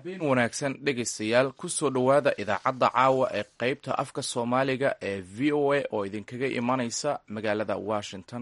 habeen wanaagsan dhegaystayaal kusoo dhowaada idaacadda caawa ee qeybta afka soomaaliga ee v o a oo idinkaga imanaysa magaalada washington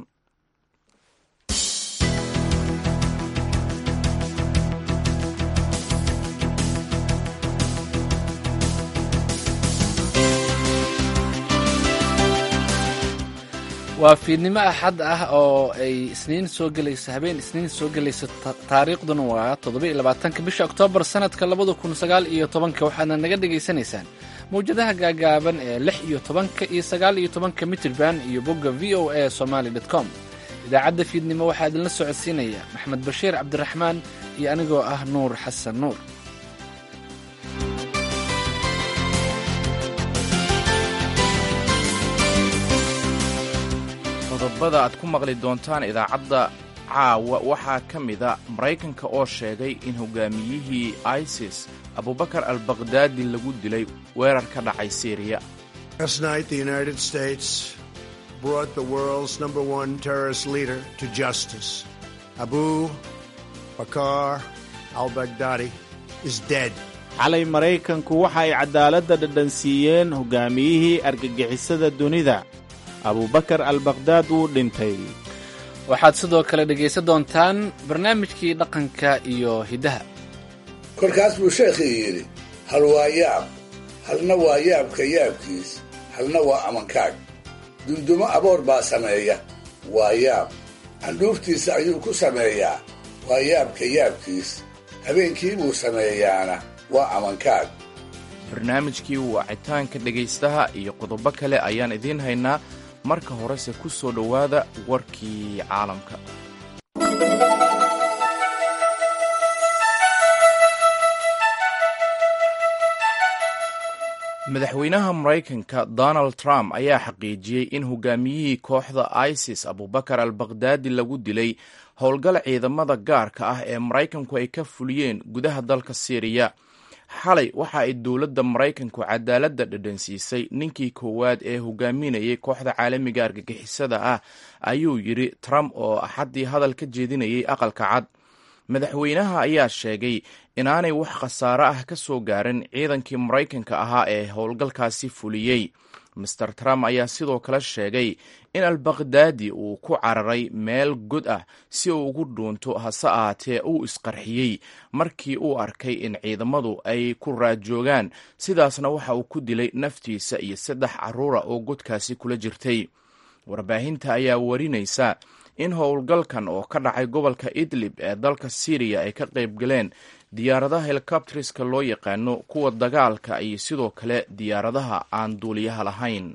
waa fiidnimo axad ah oo ay isniin soo gelayso habeen isniin soo gelayso taariikhduna waa toddoba iyo labaatanka bisha oktoobar sanadka labada kun sagaal iyo tobanka waxaadna naga dhagaysanaysaan mawjadaha gaagaaban ee lix iyo tobanka iyo sagaal iyo tobanka mitrban iyo bogga v o a somaly dot com idaacadda fiidnimo waxaa idinla socodsiinaya maxmed bashiir cabdiraxmaan iyo anigoo ah nuur xasan nuur qodobada aad ku maqli doontaan idaacadda caawa waxaa ka mida maraykanka oo sheegay in hogaamiyihii isis abubakar al bakhdadi lagu dilay weerar ka dhacay syriya abu bakar al baghdadi is dead xalay maraykanku waxa ay caddaaladda dhadhansiiyeen hogaamiyihii argagixisada dunida abubakar al bakhdaad wuu dhintay waxaad sidoo kale dhegaysan doontaan barnaamijkii dhaqanka iyo hiddaha kolkaas buu sheekhii yidhi hal waa yaab halna waa yaabka yaabkiis halna waa amankaag dundumo aboor baa sameeya waa yaab candhuuftiisa ayuu ku sameeyaa waa yaabka yaabkiis habeenkii buu sameeyaana waa amankaag barnaamijkii wacitaanka dhegaystaha iyo qodobo kale ayaan idiin haynaa marka horese ku soo dhowaada warkii caalamka madaxweynaha maraykanka donald trump ayaa xaqiijiyey in hogaamiyihii kooxda isis abubakar al bakhdadi lagu dilay howlgal ciidamada gaarka ah ee maraykanku ay ka fuliyeen gudaha dalka syriya xalay waxa ay dowladda maraykanku cadaaladda dhadhansiisay ninkii koowaad ee hogaaminayay kooxda caalamiga argagixisada ah ayuu yidhi trump oo axaddii hadal ka jeedinayay aqalka cad madaxweynaha ayaa sheegay inaanay wax khasaare ah ka soo gaarin ciidankii maraykanka ahaa ee howlgalkaasi fuliyey master trump ayaa sidoo kale sheegay in albakhdadi uu ku cararay meel god ah si uu ugu dhuunto hase ahaatee uu isqarxiyey markii uu arkay in ciidamadu ay ku raajoogaan sidaasna waxa uu ku dilay naftiisa iyo saddex carruura oo godkaasi kula jirtay warbaahinta ayaa warinaysa in howlgalkan oo ka dhacay gobolka idlib ee dalka syriya ay ka qayb galeen diyaaradaha helikobteriska loo yaqaano kuwa dagaalka iyo sidoo kale diyaaradaha aan duuliyaha lahayn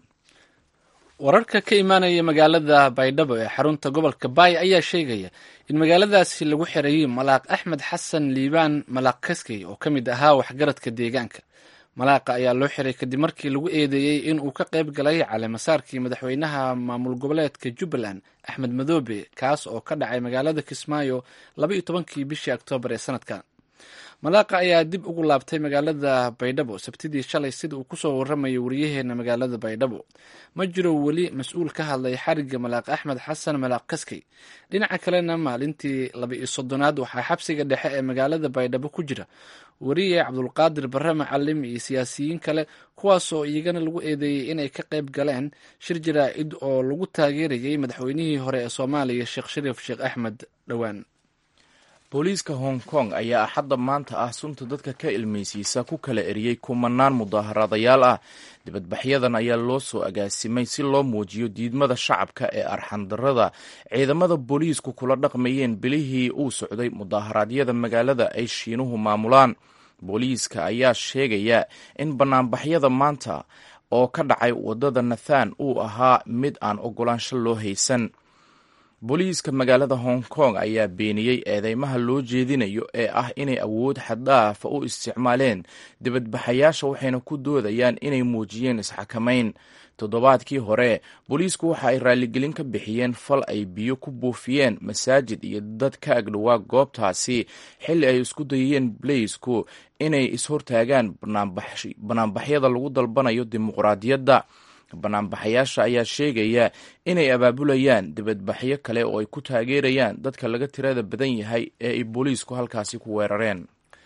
wararka ka imaanaya magaalada baydhabo ee xarunta gobolka baay ayaa sheegaya in magaaladaasi lagu xirayay malaaq axmed xasan liibaan malaaq kaskey oo ka mid ahaa waxgaradka deegaanka malaaqa ayaa loo xiray kadib markii lagu eedeeyey in uu ka qayb galay caleemasaarkii madaxweynaha maamul goboleedka jubbaland axmed madoobe kaas oo ka dhacay magaalada kismaayo laba iyo tobankii bishii oktoobar ee sanadkan malaaqa ayaa dib ugu laabtay magaalada baydhabo sabtidii shalay sida uu kusoo warramayay wariyaheena magaalada baydhabo ma jiro weli mas-uul ka hadlay xarigga malaaq axmed xasan malaaq kaskey dhinaca kalena maalintii laba iyo soddonaad waxaa xabsiga dhexe ee magaalada baydhabo ku jira wariye cabdulqaadir barre macalim iyo siyaasiyiin kale kuwaasoo iyagana lagu eedeeyey inay ka qayb galeen shir jaraa-id oo lagu taageerayay madaxweynihii hore ee soomaaliya sheekh shariif sheekh axmed dhowaan booliiska hong kong ayaa axadda maanta ah sunta dadka ka ilmaysiisa ku kala eriyey kumanaan mudaaharaadayaal ah dibadbaxyadan ayaa loo soo agaasimay si loo muujiyo diidmada shacabka ee arxandarada ciidamada booliisku kula dhaqmayeen bilihii uu socday mudaaharaadyada magaalada ay shiinuhu maamulaan booliiska ayaa sheegaya in banaanbaxyada maanta oo ka dhacay waddada nathan uu ahaa mid aan ogolaansho loo haysan booliiska magaalada hong kong ayaa beeniyey eedeymaha loo jeedinayo ee ah inay awood xaddaafa u isticmaaleen dibadbaxayaasha waxayna ku doodayaan inay muujiyeen isxakamayn toddobaadkii hore booliisku waxa ay raaligelin ka bixiyeen fal ay biyo ku buufiyeen masaajid iyo dad ka agdhowaa goobtaasi xilli ay isku dayeen balaysku inay ishortaagaan banaanbaxyada lagu dalbanayo dimuqraadiyadda banaanbaxayaasha ayaa sheegaya inay abaabulayaan dibadbaxyo kale oo ay ku taageerayaan dadka laga tirada badan yahay ee ay booliisku halkaasi ku weerareen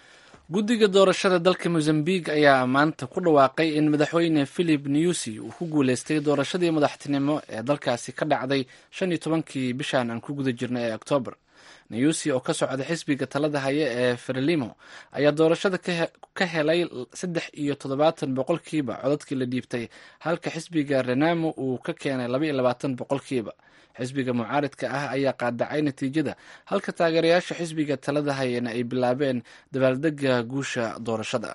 guddiga doorashada dalka mozambique ayaa maanta ku dhawaaqay in madaxweyne philip newsy uu ku guuleystay doorashadii madaxtinimo ee dalkaasi ka dhacday shan iyo tobankii bishan aan ku guda jirnay ee oktoobar newsy oo ka socda xisbiga talada haya ee frelimo ayaa doorashada ka helay saddex iyo toddobaatan boqolkiiba codadkii la dhiibtay halka xisbiga renamo uu ka keenay laba iyo labaatan boqolkiiba xisbiga mucaaridka ah ayaa qaadacay natiijada halka taageerayaasha xisbiga talada hayana ay bilaabeen dabaaldega guusha doorashada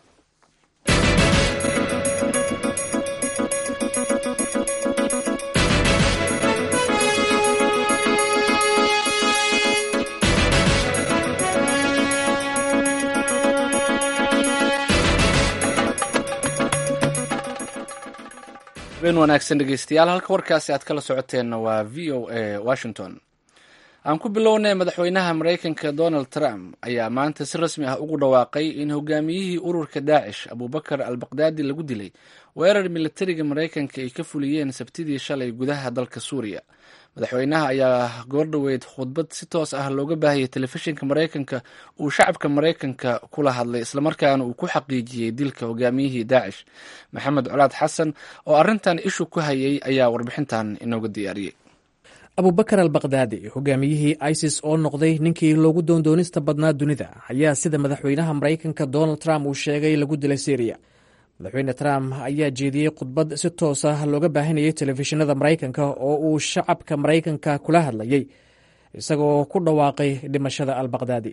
habeen wanaagsan dhegeystayaal halka warkaasi aad kala socoteenna waa v o a washington aan ku bilownay madaxweynaha maraykanka donald trump ayaa maanta si rasmi ah ugu dhawaaqay in hogaamiyihii ururka daacish abubakar al baqdaadi lagu dilay weerar militariga maraykanka ay ka fuliyeen sabtidii shalay gudaha dalka suuriya madaxweynaha ayaa goordhoweyd khudbad si toos ah looga baahiyay telefishinka maraykanka uu shacabka maraykanka kula hadlay islamarkaana uu ku xaqiijiyey dilka hogaamiyihii daacish maxamed colaad xasan oo arrintan ishu ku hayay ayaa warbixintan inooga diyaariyey abubakar al bakdaadi hogaamiyihii isis oo noqday ninkii loogu doondoonista badnaa dunida ayaa sida madaxweynaha maraykanka donald trump uu sheegay lagu dilay syriya madaxweyne trump ayaa jeediyey khudbad si toos ah looga baahinayay telefishinada maraykanka oo uu shacabka maraykanka kula hadlayay isagoo ku dhawaaqay dhimashada al bakdaadi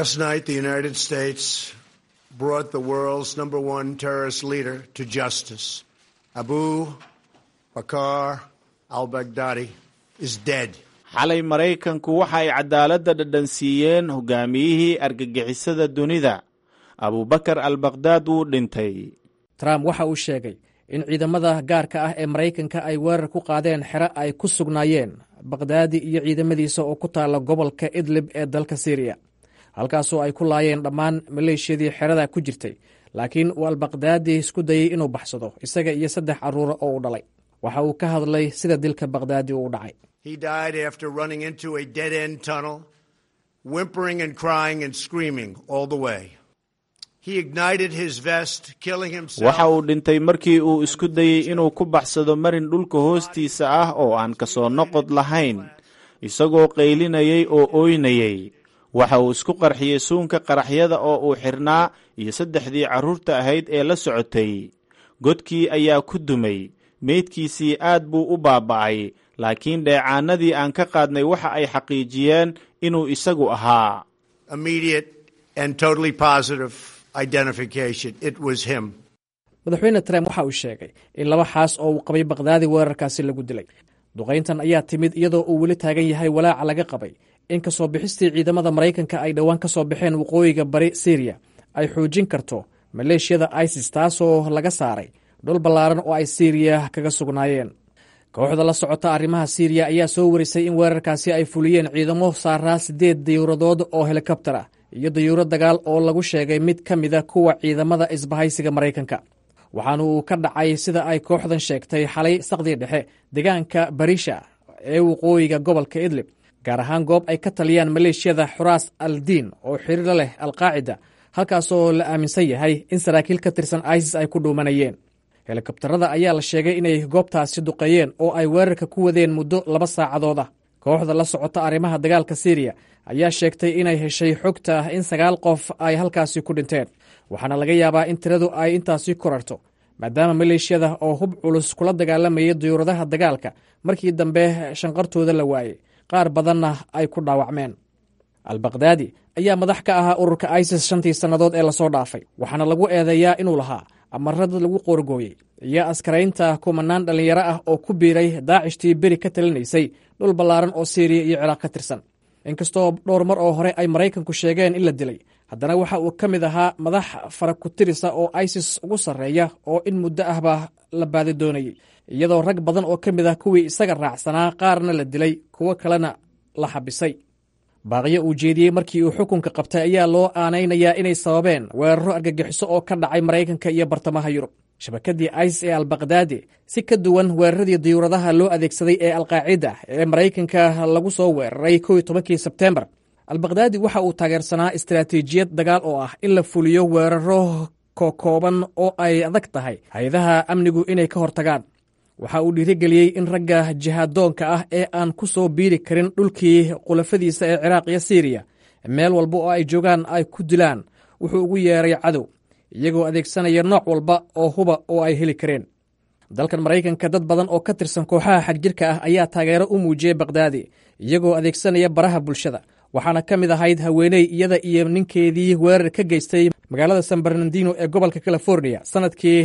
abu bakar al baghdadi xalay maraykanku waxa ay cadaaladda dhadhansiiyeen hogaamiyihii argagixisada dunida abubakar al bakdaad wuu dhintay trump waxa uu sheegay in ciidamada gaarka ah ee maraykanka ay weerar ku qaadeen xero ay ku sugnaayeen bakdaadi iyo ciidamadiisa oo ku taalla gobolka idlib ee dalka syriya halkaasoo ay ku laayeen dhammaan maleeshiyadii xerada ku jirtay laakiin uu albakdaadi isku dayey inuu baxsado isaga iyo saddex carruura oo u dhalay waxa uu ka hadlay sida dilka bakdaadi uu dhacay waxa uu dhintay markii uu isku dayey inuu ku baxsado marin dhulka hoostiisa ah oo aan ka soo noqod lahayn isagoo qaylinayay oo ooynayay waxa uu isku qarxiyey suunka qaraxyada oo uu xirnaa iyo saddexdii carruurta ahayd ee la socotay godkii ayaa ku dumay meydkiisii aad buu u baaba'ay laakiin dheecaanadii aan ka qaadnay waxa ay xaqiijiyeen inuu isagu ahaa madaxweyne trump waxa uu sheegay in laba xaas oo uu qabay bakdaadi weerarkaasi lagu dilay duqayntan ayaa timid iyadoo uu weli taagan yahay walaaca laga qabay in ka soo bixistii ciidamada maraykanka ay dhowaan ka soo baxeen waqooyiga bari syriya ay xoojin karto maleeshiyada isis taasoo laga saaray dhul ballaaran oo ay syriya kaga sugnaayeen kooxda la socota arrimaha syriya ayaa soo warisay in weerarkaasi ay fuliyeen ciidamo saaraa siddeed dayuuradood oo helikobtar ah iyo dayuurad dagaal oo lagu sheegay mid ka mida kuwa ciidamada isbahaysiga maraykanka waxaana uu ka dhacay sida ay kooxdan sheegtay xalay saqdii dhexe deegaanka barisha ee waqooyiga gobolka idlib gaar ahaan goob ay ka taliyaan maleeshiyada xuraas al diin oo xiriir leh alqaacida halkaasoo la aaminsan yahay in saraakiil ka tirsan isis ay ku dhuumanayeen helikobtarada ayaa la sheegay inay goobtaasi duqeeyeen oo ay weerarka ku wadeen muddo laba saacadood ah kooxda la socota arrimaha dagaalka syriya ayaa sheegtay inay heshay xogta ah in sagaal qof ay halkaasi ku dhinteen waxaana laga yaabaa in tiradu ay intaasi korarto maadaama maleeshiyada oo hub culus kula dagaalamayay diyuuradaha dagaalka markii dambe shanqartooda la waayey qaar badanna ay ku dhaawacmeen albakdaadi ayaa madax ka ahaa ururka isis shantii sannadood ee lasoo dhaafay waxaana lagu eedeeyaa inuu lahaa amara dad lagu qoorgooyey iyo askaraynta kumanaan dhallinyaro ah oo ku biiray daacishtii beri ka talinaysay dhul ballaaran oo syriya iyo ciraaq ka tirsan inkastoo dhowr mar oo hore ay maraykanku sheegeen in la dilay haddana waxa uu ka mid ahaa madax farakutirisa oo isis ugu sarreeya oo in muddo ahba la baadi doonayey iyadoo rag badan oo ka mid ah kuwii isaga raacsanaa qaarna la dilay kuwo kalena la xabisay baaqyo uu jeediyey markii uu xukunka qabtay ayaa loo aanaynayaa inay sababeen weeraro argagixiso oo ka dhacay maraykanka iyo bartamaha yurub shabakadii isis ee albakdaadi si ka duwan weeraradii diyuuradaha loo adeegsaday ee alqaacida ee maraykanka lagu soo weeraray kow iyo tobankii sebtembar albakdaadi waxa uu taageersanaa istaraatiijiyad dagaal oo ah in la fuliyo weeraro kokooban oo ay adag tahay hay-adaha amnigu inay ka hortagaan waxa uu dhiirigeliyey in ragga jihaadoonka ah ee aan ku soo biiri karin dhulkii khulafadiisa ee ciraaq iyo siiriya meel walba oo ay joogaan ay ku dilaan wuxuu ugu yeeray cadow iyagoo adeegsanaya nooc walba oo huba oo ay heli kareen dalkan maraykanka dad badan oo ka tirsan kooxaha xagjirka ah ayaa taageero u muujiyey bakdaadi iyagoo adeegsanaya baraha bulshada waxaana ka mid ahayd haweeney iyada iyo ninkeedii weerar ka geystay magaalada san bernardino ee gobolka california sannadkii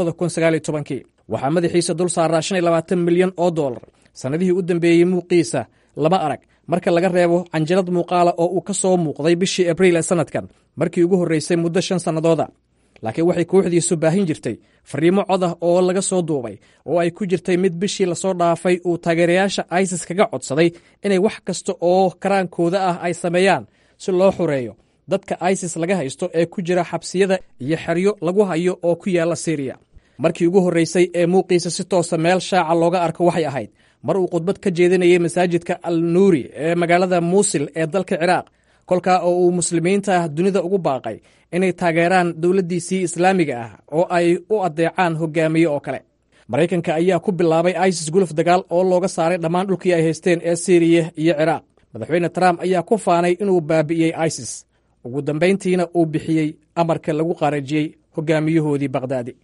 waxaa madaxiisa dul saaraa milyan oo dolar sannadihii u dambeeyey muuqiisa lama arag marka laga reebo canjalad muuqaala oo uu ka soo muuqday bishii abriil ee sannadkan markii ugu horreysay muddo shan sannadooda laakiin waxay kooxdiisu baahin jirtay fariimo cod ah oo laga soo duubay oo ay ku jirtay mid bishii lasoo dhaafay uu taageerayaasha isis kaga codsaday inay wax kasta oo karaankooda ah ay sameeyaan si loo xureeyo dadka isis laga haysto ee ku jira xabsiyada iyo xeryo lagu hayo oo ku yaalla siriya markii ugu horreysay ee muuqiisa si toosa meel shaaca looga arko waxay ahayd mar uu khudbad ka jeedinayay masaajidka al nuuri ee magaalada muusil ee dalka ciraaq kolkaa oo uu muslimiinta dunida ugu baaqay inay taageeraan dowladdiisii islaamiga ah oo ay u addeecaan hogaamiye oo kale maraykanka ayaa ku bilaabay isis guluf dagaal oo looga saaray dhammaan dhulkii ay haysteen ee siriya iyo ciraaq madaxweyne trump ayaa ku faanay inuu baabi'iyey isis ugu dambayntiina uu bixiyey amarka lagu qaarajiyey hogaamiyahoodii bakdaadi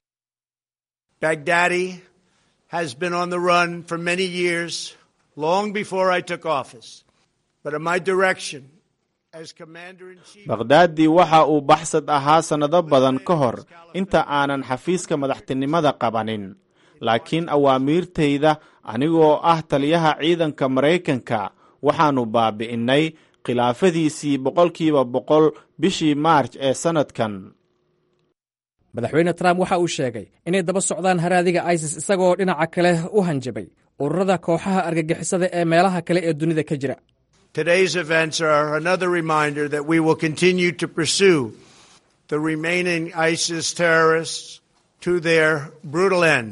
Baghdadi has been on the run for many years, long before I took office. But at my direction, as commander in chief. bakdaadi waxa uu baxsad ahaa sannado badan ka hor inta aanan xafiiska madaxtinimada qabanin laakiin awaamiirtayda anigoo ah taliyaha ciidanka maraykanka waxaannu baabi'innay khilaafadiisii boqolkiiba boqol bishii maarj ee sannadkan madaxweyne trump waxa uu sheegay inay daba socdaan haraadiga isis isagoo dhinaca kale u hanjabay ururada kooxaha argagixisada ee meelaha kale ee dunida ka jira Today's events are another reminder that we will continue to pursue the remaining ISIS terrorists to their brutal end.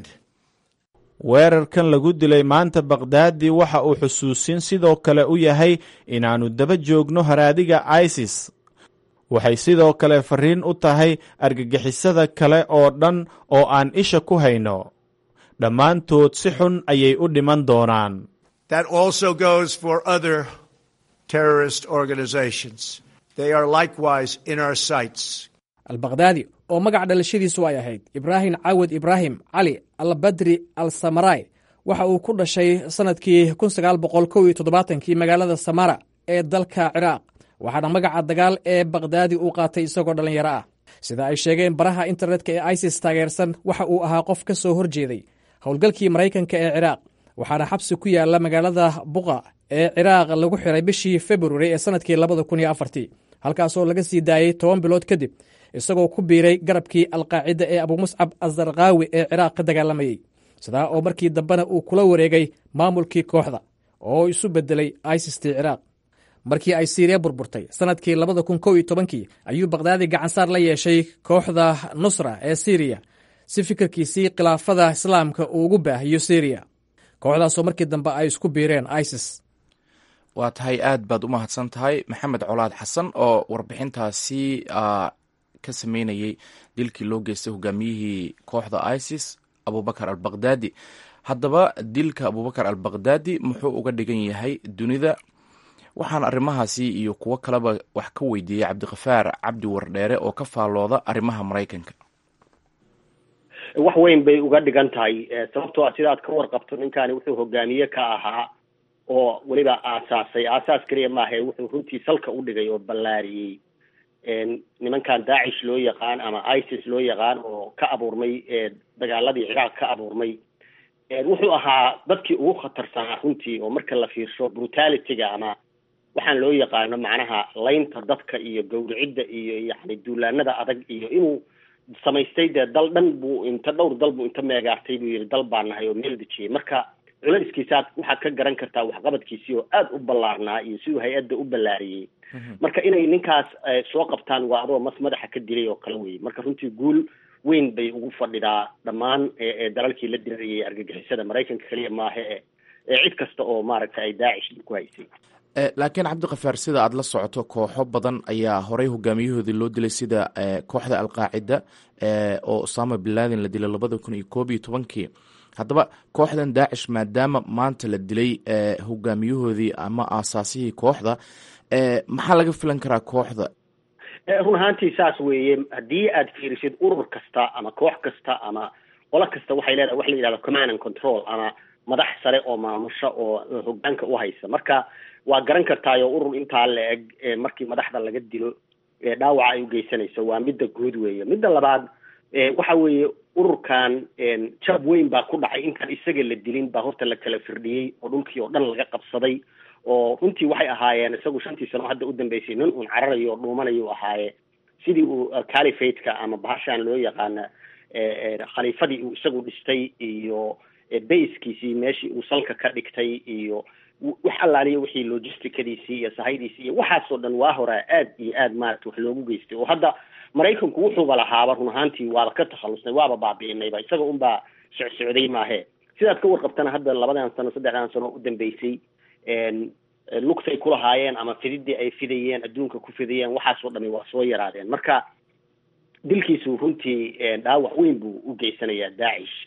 weerarkan lagu dilay maanta bakdaadi waxa uu xusuusin sidoo kale u yahay inaannu daba joogno haraadiga isis waxay sidoo kale farriin u tahay argagixisada kale oo dhan oo aan isha ku hayno dhammaantood si xun ayay u dhiman doonaan That also goes for other terrorist organizations. They are likewise in our sights. albakdaadi oo magaca dhalashadiisu ay ahayd ibraahim caawad ibraahim cali albadri al samarai waxa uu ku dhashay sannadkii kii magaalada samara ee dalka ciraaq waxaana magaca dagaal ee bakdaadi uu qaatay isagoo dhallinyaro ah sida ay sheegeen baraha internetka ee isis taageersan waxa uu ahaa qof ka soo horjeeday howlgalkii maraykanka ee ciraaq waxaana xabsi ku yaala magaalada buqa ee ciraaq lagu xiray bishii februari ee sannadkii halkaasoo laga sii daayey toban bilood kadib isagoo ku biiray garabkii alqaacida ee abumuscab azarkaawi ee ciraaq ka dagaalamayey sidaa oo markii dambena uu kula wareegay maamulkii kooxda oo isu bedelay isistii ciraaq markii ay siiriya burburtay sannadkii kii ayuu bakdaadi gacansaar la yeeshay kooxda nusra ee siriya si fikirkiisii khilaafada islaamka uu ugu baahiyo siriya kooxdaasoo markii dambe ay isku biireen isis waa tahay aad baad u mahadsan tahay maxamed colaad xasan oo warbixintaasi ka sameynayey dilkii loo geystay hogaamiyihii kooxda isis abubakar al bakdaadi haddaba dilka abubakar al bakdaadi muxuu uga dhigan yahay dunida waxaan arrimahaasi iyo kuwo kaleba wax ka weydiiyey cabdikafaar cabdi wardheere oo ka faallooda arrimaha maraykanka wax weyn bay uga dhigan tahay sababtoo ah sidaad ka warqabto ninkaani wuxuu hogaamiye ka ahaa oo weliba aasaasay aasaas keliya maahae wuxuu runtii salka u dhigay oo ballaariyey nimankan daacish loo yaqaan ama isis loo yaqaan oo ka abuurmay dagaaladii ciraaq ka abuurmay wuxuu ahaa dadkii ugu khatarsanaa runtii oo marka la fiirsho brutalityga ama waxaan loo yaqaano macnaha laynta dadka iyo gawricidda iyo yani duulaanada adag iyo inuu samaystay dee dal dhan buu inta dhowr dal buu inta meegaartay buu yihi dal baan nahay oo meel dejiyey marka culayskiisaad waxaad ka garan kartaa waxqabadkiisii oo aada u ballaarnaa iyo siduu hay-adda u ballaariyey marka inay ninkaas soo qabtaan waa adoo mas madaxa ka dilay oo kale weye marka runtii guul weyn bay ugu fadhidaa dhammaan dalalkii la dirarayay argagixisada maraykanka keliya maaha e cid kasta oo maaragtay ay daacish ku haysay laakiin cabdikafaar sida aad la socoto kooxo badan ayaa horey hogaamiyahoodii loo dilay sida kooxda alqaacida oo osama bin laden la dilay labada kun iyo koob iyo tobankii haddaba kooxdan daacish maadaama maanta la dilay hogaamiyahoodii ama aasaasihii kooxda maxaa laga filan karaa kooxda run ahaantii saas weeye haddii aad fiirisid urur kasta ama koox kasta ama qolo kasta waxay leedahay wax la yidhahdo command and control ama madax sare oo maamusha oo hogaanka u haysa marka waa garan kartaayo urur intaa la eg markii madaxda laga dilo dhaawaca ay ugeysanayso waa midda guud weeye midda labaad waxa weeye ururkan jab weyn baa ku dhacay intaan isaga la dilin baa horta la kala firdhiyey oo dhulkii oo dhan laga qabsaday oo runtii waxay ahaayeen isagu shantii sano hadda u dambeysay nin uun cararayo oo dhuumanayo ahaaye sidii uu califateka ama bahashaan loo yaqaana khaliifadii uu isagu dhistay iyo baskiisii meeshii uu salka ka dhigtay iyo wax allaaliya wixii logisticadiisii iyo sahaydiisii iyo waxaasoo dhan waa horaa aad iyo aad maarata wax loogu geystay oo hadda maraykanku wuxuuba lahaaba run ahaantii waaba ka takhalusnay waaba baabi'inayba isaga unbaa socsocday maahe sidaad ka warqabtana hadda labadan sano saddexdan sano u dambeysay lugtay ku lahaayeen ama fididii ay fidayeen adduunka ku fidayeen waxaasoo dhami waa soo yaraadeen marka dilkiisu runtii dhaawac weyn buu u geysanayaa daacish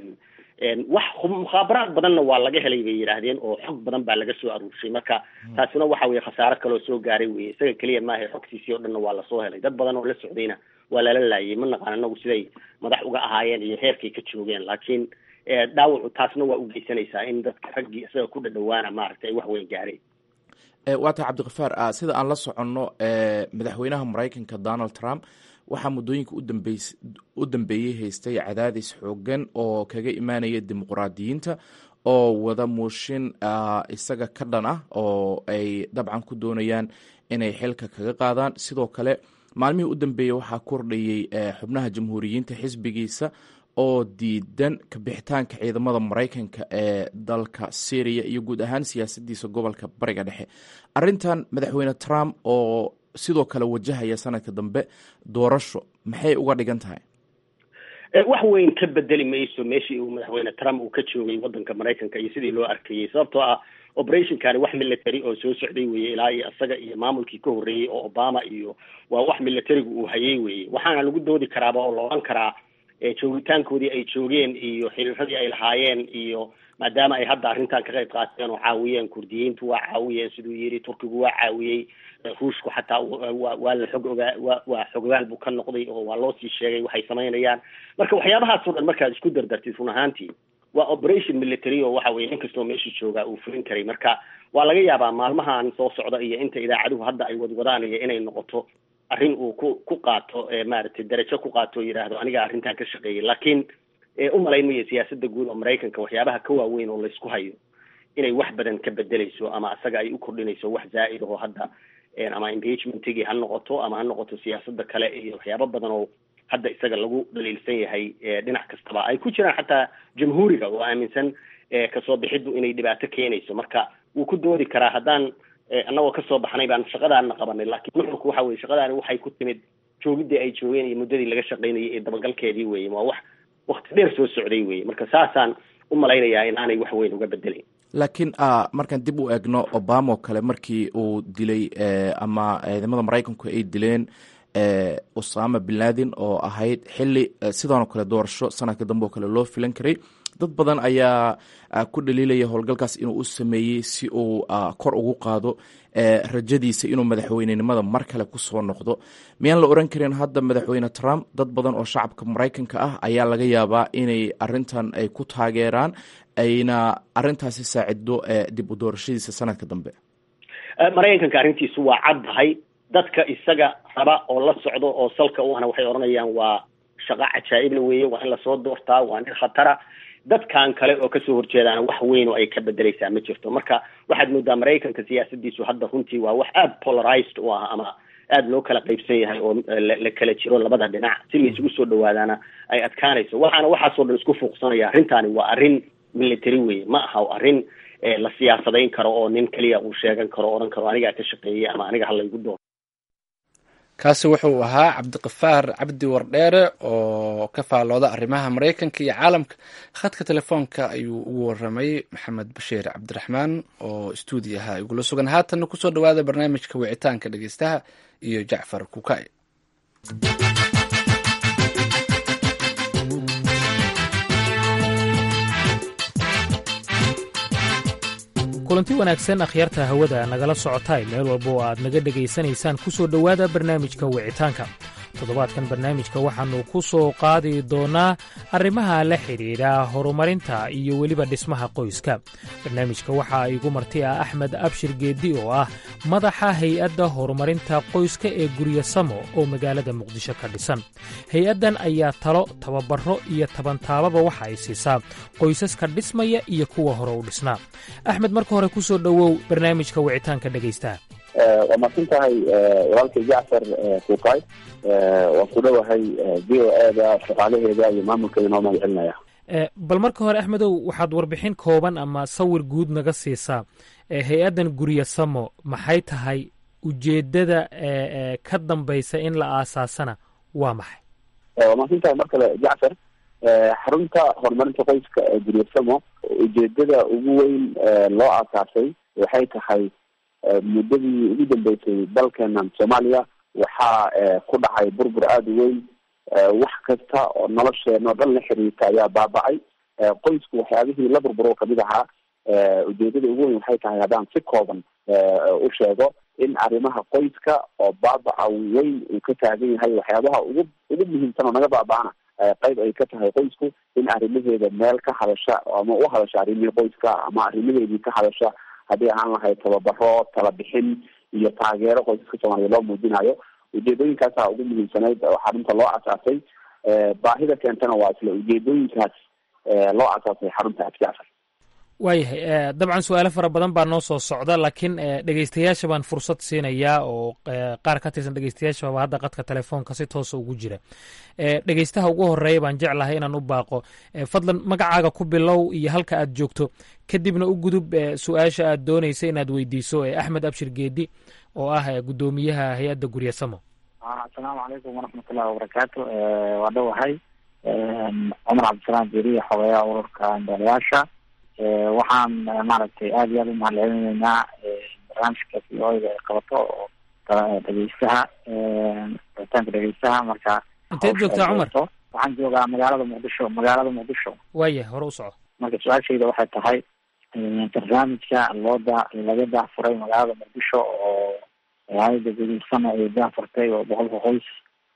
wax mukhaabaraad badanna waa laga helay bay yidhaahdeen oo xog badan baa laga soo aruurshay marka taasina waxa weye khasaaro kaloo soo gaaray weye isaga keliya maaha xogtiisii o dhanna waa lasoo helay dad badan oo la socdayna waa lala laayay ma naqaan anagu siday madax uga ahaayeen iyo heerkay ka joogeen laakiin dhaawacu taasna waa u geysanaysaa in dadka raggii isaga ku dhadhawaana maaragtay ay wax weyn gaareen waa tahay cabdikafaar sida aan la soconno madaxweynaha maraykanka donald trump waxaa muddooyinka udambeys u dambeeyey haystay cadaadis xoogan oo kaga imaanaya dimuqraadiyiinta oo wada muushin isaga ka dhan ah oo ay dabcan ku doonayaan inay xilka kaga qaadaan sidoo kale maalmihii u dambeeyey waxaa kordhayey xubnaha jamhuuriyiinta xisbigiisa oo diidan kabixitaanka ciidamada maraykanka ee dalka syriya iyo guud ahaan siyaasadiisa gobolka bariga dhexe arintan madaxweyne trump oo sidoo kale wajahaya sanadka dambe doorasho maxay uga dhigan tahay wax weyn ka bedeli mayso meeshii uu madaxweyne trump uu ka joogay wadanka maraykanka iyo sidii loo arkayey sababtoo ah operationkani wax military oo soo socday weye ilaa iyo isaga iyo maamulkii ka horreeyey oo obama iyo waa wax militarigu uu hayay weye waxaana lagu doodi karaaba oo la odhan karaa joogitaankoodii ay joogeen iyo xiriiradii ay lahaayeen iyo maadaama ay hadda arrintan ka qayb qaateen oo caawiyeen kurdiyiintu waa caawiyeen siduu yidhi turkigu waa caawiyey ruushku xataa waa la xog ogaa wa waa xogogaal buu ka noqday oo waa loo sii sheegay waxay samaynayaan marka waxyaabahaas oo dhan markaad isku dardartid run ahaantii waa operation military oo waxa weye nin kastoo meesha joogaa uu fulin karay marka waa laga yaabaa maalmahan soo socda iyo inta idaacaduhu hadda ay wadwadaan iyo inay noqoto arrin uu ku ku qaato maaragtay darajo ku qaato oo yidhaahdo aniga arrintan ka shaqeeyay laakiin umalayn mayo siyaasadda guud oo maraykanka waxyaabaha ka waaweyn oo laysku hayo inay wax badan ka bedeleyso ama isaga ay u kordhinayso wax zaa'id aho hadda ama impeachmentigii ha noqoto ama ha noqoto siyaasada kale iyo waxyaabo badan oo hadda isaga lagu dhaliilsan yahay dhinac kastaba ay ku jiraan xataa jamhuuriga oo aaminsan kasoo bixiddu inay dhibaato keenayso marka wuu ku doodi karaa haddaan annagoo kasoo baxnay baan shaqadaana qabanay laakiin nuxurku waxa weye shaqadaani waxay ku timid joogidii ay joogeen iyo muddadii laga shaqaynayay ee dabagalkeedii weye waa wax wakti dheer soo socday weye marka saasaan u malaynayaa in aanay wax weyn uga bedelayn laakiin markaan dib u eegno obama oo kale markii uu dilay ama ciidamada maraykanku ay dileen osama bin laden oo ahayd xili sidaanoo kale doorasho sanadka dambe oo kale loo filan karay dad badan ayaa ku dhaliilaya howlgalkaas inuu u sameeyey si uu kor ugu qaado rajadiisa inuu madaxweynenimada mar kale kusoo noqdo miyaan la oran karin hadda madaxweyne trump dad badan oo shacabka maraykanka ah ayaa laga yaabaa inay arintan ay ku taageeraan ayna arintaasi saacido dib u doorashadiisa sanadka dambe maraykanka arrintiisu waa caddahay dadka isaga raba oo la socdo oo salka u ahna waxay odhanayaan waa shaqo cajaa'ibla weeye waa in lasoo doortaa waa nin khatara dadkan kale oo kasoo horjeedaana wax weyn oo ay ka bedeleysaa ma jirto marka waxaad moodaa maraykanka siyaasadiisu hadda runtii waa wax aada polarized u ah ama aada loo kala qaybsan yahay oo la kala jiro labada dhinac si la isugu soo dhawaadaana ay adkaanayso waxaana waxaasoo dhan isku fuuqsanaya arrintaani waa arrin military weye ma aha arrin la siyaasadayn karo oo nin keliya uu sheegan karo odhan karo anigaa ka shaqeeyey ama aniga halaygu door kaasi wuxuu ahaa cabdiqafaar cabdi wardheere oo ka faallooda arrimaha maraykanka iyo caalamka khadka telefoonka ayuu ugu waramay maxamed bashiir cabdiraxmaan oo stuudiyaha igula sugan haatanna kusoo dhawaada barnaamijka wicitaanka dhegeystaha iyo jacfar kukay kulanti wanaagsan akhyaarta hawada nagala socotay meel walba oo aad naga dhegaysanaysaan ku soo dhowaada barnaamijka wicitaanka toddobaadkan barnaamijka waxaannu ku soo qaadi doonnaa arrimaha la xidhiidha horumarinta iyo weliba dhismaha qoyska barnaamijka waxaa igu marti ah axmed abshir geeddi oo ah madaxa hay-adda horumarinta qoyska ee gurya samo oo magaalada muqdisho ka dhisan hay-addan ayaa talo tababaro iyo tabantaababa waxa ay siisaa qoysaska dhismaya iyo kuwa hore u dhisnaa axmed marka hore ku soo dhowow barnaamijka wicitaanka dhegaystaha waa mahadsan tahay walaalkay jacfar kuukay waan ku dhowahay v o eda shaqaalaheeda iyo maamulkeeda noo mahad celinaya bal marka hore axmedow waxaad warbixin kooban ama sawir guud naga siisaa hay-addan gurya samo maxay tahay ujeeddada ka dambaysa in la aasaasana waa maxay waa mahadsan tahay mar kale jacfar xarunta horumarinta qoyska ee gurya samo ujeedada ugu weyn loo aasaasay waxay tahay muddadii ugu dambeysay dalkeenan soomaaliya waxaa ku dhacay burbur aada u weyn wax kasta oo nolosheena oo dhan la xiriirta ayaa baaba'ay qoysku waxyaabihii la burburo kamid ahaa ujeedada ugu weyn waxay tahay haddaan si kooban u sheego in arrimaha qoyska oo baabaca weyn uu ka taagan yahay waxyaabaha ugu ugu muhiimsan oo naga baaba'ana qayb ay ka tahay qoysku in arrimaheeda meel ka hadasha ama u hadasha arrimihii qoyska ama arrimaheedii ka hadasha haddii ahaan lahayd tababaro talabixin iyo taageero qoysaska soomaaliya loo muujinayo ujeedooyinkaasaa ugu muhiimsanayd oo xarunta loo asaasay baahida keentana waa isla ujeedooyinkaas loo asaasay xarunta jacfar waayahay dabcan su-aalo fara badan baa noo soo socda laakiin dhegeystayaasha baan fursad siinayaa oo qaar ka tirsan dhegeystayaashaba hadda qadka telefoonka si toosa ugu jira dhegeystaha ugu horeeya baan jeclahay inaan u baaqo fadlan magacaaga ku bilow iyo halka aad joogto kadibna u gudub su-aasha aad dooneysa inaad weydiiso axmed abshir geedi oo ah guddoomiyaha hay-adda gurya samo asalaamu calaykum waraxmatullahi wabarakaatu waa dhowahay cumar cabdisalaam jeriya xogeeyaha ururka indalayaasha waxaan maaragtay aada iyo aada u mahad celinaynaa barnaamijka v o da ay qabato oo dhegeystaha rabitaanka dhegeystaha marka inteed joogtaa cumar waxaan joogaa magaalada muqdisho magaalada muqdisho waaya hore u soco marka su-aashayda waxay tahay barnaamijka looda laga daahfuray magaalada muqdisho oo hay-ada gudiisana ay daahfurtay oo boqolka qoys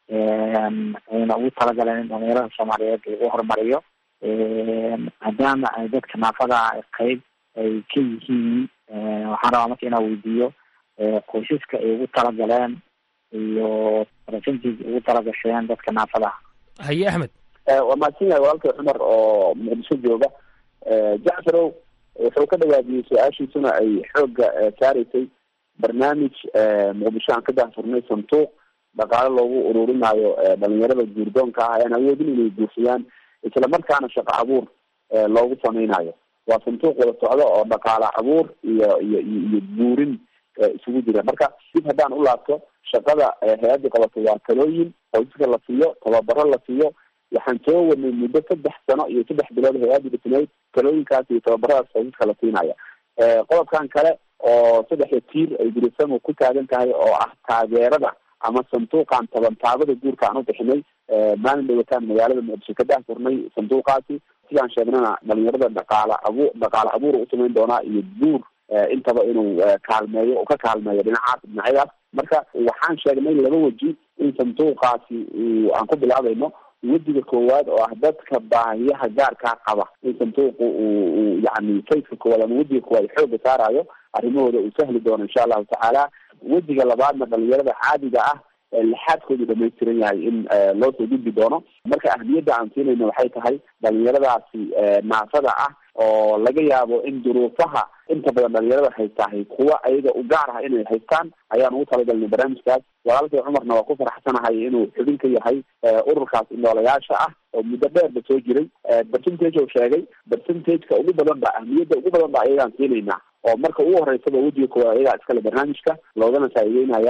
ayna ugu talagaleen in dhalinyarada soomaaliyeed lagu horumariyo maadaama ay dadka naafada qeyb ay ka yihiin waxaan rabaa marka inaan weydiiyo qoysaska ay ugu talagaleen iyo percentage ugu talagasheen dadka naafada haye axmed waa mahadsan yahay walaalkay cumar oo muqdisho jooga jacfarow wuxuu ka dhawaadiyey su-aashiisuna ay xoogga saareysay barnaamij muqdisho aan ka daahfurnay sanduuq dhaqaale loogu ururinayo dhalinyarada guurdoonka ah ayaan awoodin inay guursadaan isla markaana shaqo abuur loogu sameynayo waa sanduuq wada socdo oo dhaqaale abuur iyo iyo iyo buurin isugu jira marka dib haddaan u laabto shaqada hay-adda qabato waa talooyin qoysaska la siiyo tababaro la siiyo waxaan soo wadnay muddo saddex sano iyo saddex bilood hay-adda dhisnayd talooyinkaas iyo tababaradaas qoysaska la siinaya qodobkan kale oo saddexda tiir ay gurisamo ku taagan tahay oo ah taageerada ama sanduuqan tabantaabada guurka aan u bixinay maalin dhawataan magaalada muqdisho ka daahfurnay sanduuqaasi sidaan sheegnana dhalinyarada dhaqaala abuur dhaqaale abuur u samayn doonaa iyo guur intaba inuu kaalmeeyo ka kaalmeeyo dhinacaas dhinacyadaas marka waxaan sheegnay laba weji in sanduuqaasi aan ku bilaabayno wejiga koowaad oo ah dadka baahiyaha gaarkaa qaba in sanduuqu uu yani fayska koowaad ama wejiga koowaad xooga saarayo arrimahooda uu sahli doono insha allahu tacaala wejiga labaadna dhalinyarada caadiga ah lixaadkoodu dhamaystiran yahay in loo soo gudbi doono marka ahmiyadda aan siinayna waxay tahay dhalinyaradaasi naafada ah oo laga yaabo in duruufaha inta badan dhalinyarada haystahay kuwa ayaga u gaar ah inay haystaan ayaan ugu talagalnay barnaamijkaas walaalkay cumarna waa ku faraxsanahay inuu xubin ka yahay ururkaas indhoolayaasha ah oo muddo dheerba soo jiray percentage oo sheegay percentageka ugu badan ba ahmiyadda ugu badan ba ayagaan siinaynaa oo marka ugu horeysaba wejiga koowaad ayagaa iskale barnaamijka loogana faa'iideynayaa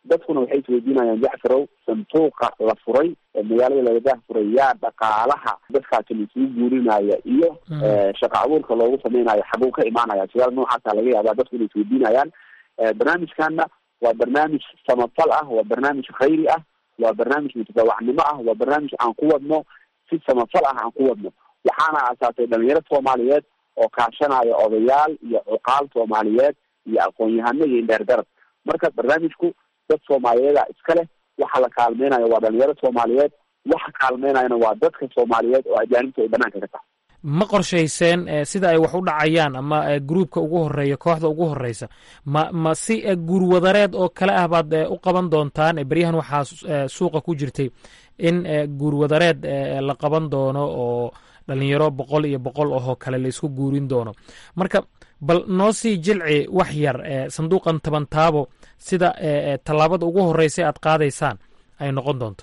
dadkuna waxay isweydiinayaan jacfarow sanduuqa la furay ee magaalada lagadaha furay yaa dhaqaalaha dadkaasi laisugu guurinaya iyo shaqa abuurka loogu samaynayo xaguu ka imaanaya su-aal noocaasa laga yaabaa dadku inay isweydiinayaan barnaamijkana waa barnaamij samafal ah waa barnaamij khayri ah waa barnaamij mutadawacnimo ah waa barnaamij aan ku wadno si samafal ah aan ku wadno waxaana aasaasay dhalinyaro soomaaliyeed oo kaashanaya odayaal iyo cuqaal soomaaliyeed iyo aqoon-yahano iyo indheer garab marka barnaamijku dad soomaaliyeeda iska leh waxa la kaalmeynayo waa dhalinyaro soomaaliyeed waxa kaalmeynayana waa dadka soomaaliyeed oo ajaanibta ay banaanka ka tahay ma qorshayseen sida ay wax u dhacayaan ama gruubka ugu horeeya kooxda ugu horeysa ma ma si guurwadareed oo kale ah baad u qaban doontaan beryahan waxaa suuqa ku jirtay in guurwadareed la qaban doono oo dhalinyaro boqol iyo boqol ahoo kale la isku guurin doono marka bal noo sii jilci wax yar sanduuqan taban taabo sida tallaabada ugu horeysa aad qaadaysaan ay noqon doonto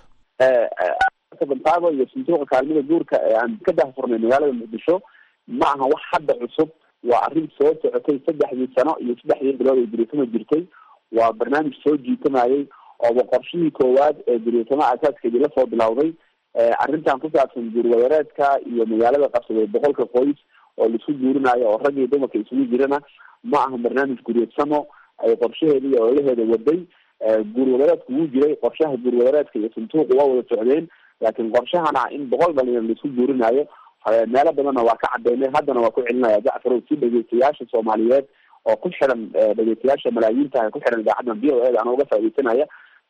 tabantaabo iyo sanduuqa kaalmada guurka ee aan ka dahfurnay magaalada muqdisho ma aha wax hadda cusub waa arrin soo socotay saddexdii sano iyo saddexdii bilood ay duriisama jirtay waa barnaamij soo jiitamayay ooba qorshihii koowaad ee duriisama asaaskeedii lasoo bilowday arrintan ku saabsan guurwadareedka iyo magaalada qabsaday boqolka qoys oo laisku guurinayo oo rag iyo dumarka isugu jirana ma aha barnaamij guryeedsamo ay qorshaheeda iyo ololaheeda waday guurwadareedku wuu jiray qorshaha guurwadareedka iyo sanduuqu waa wada socdeen laakiin qorshahana in boqol dhalinyar laisku guurinayo meelo badanna waa ka cadeynay haddana waa ku celinaya jacfarow si dhegeystayaasha soomaaliyeed oo ku xiran dhegeystayaasha malaayiinta ku xiran idaacaddan v o e da ana uga faaideysanaya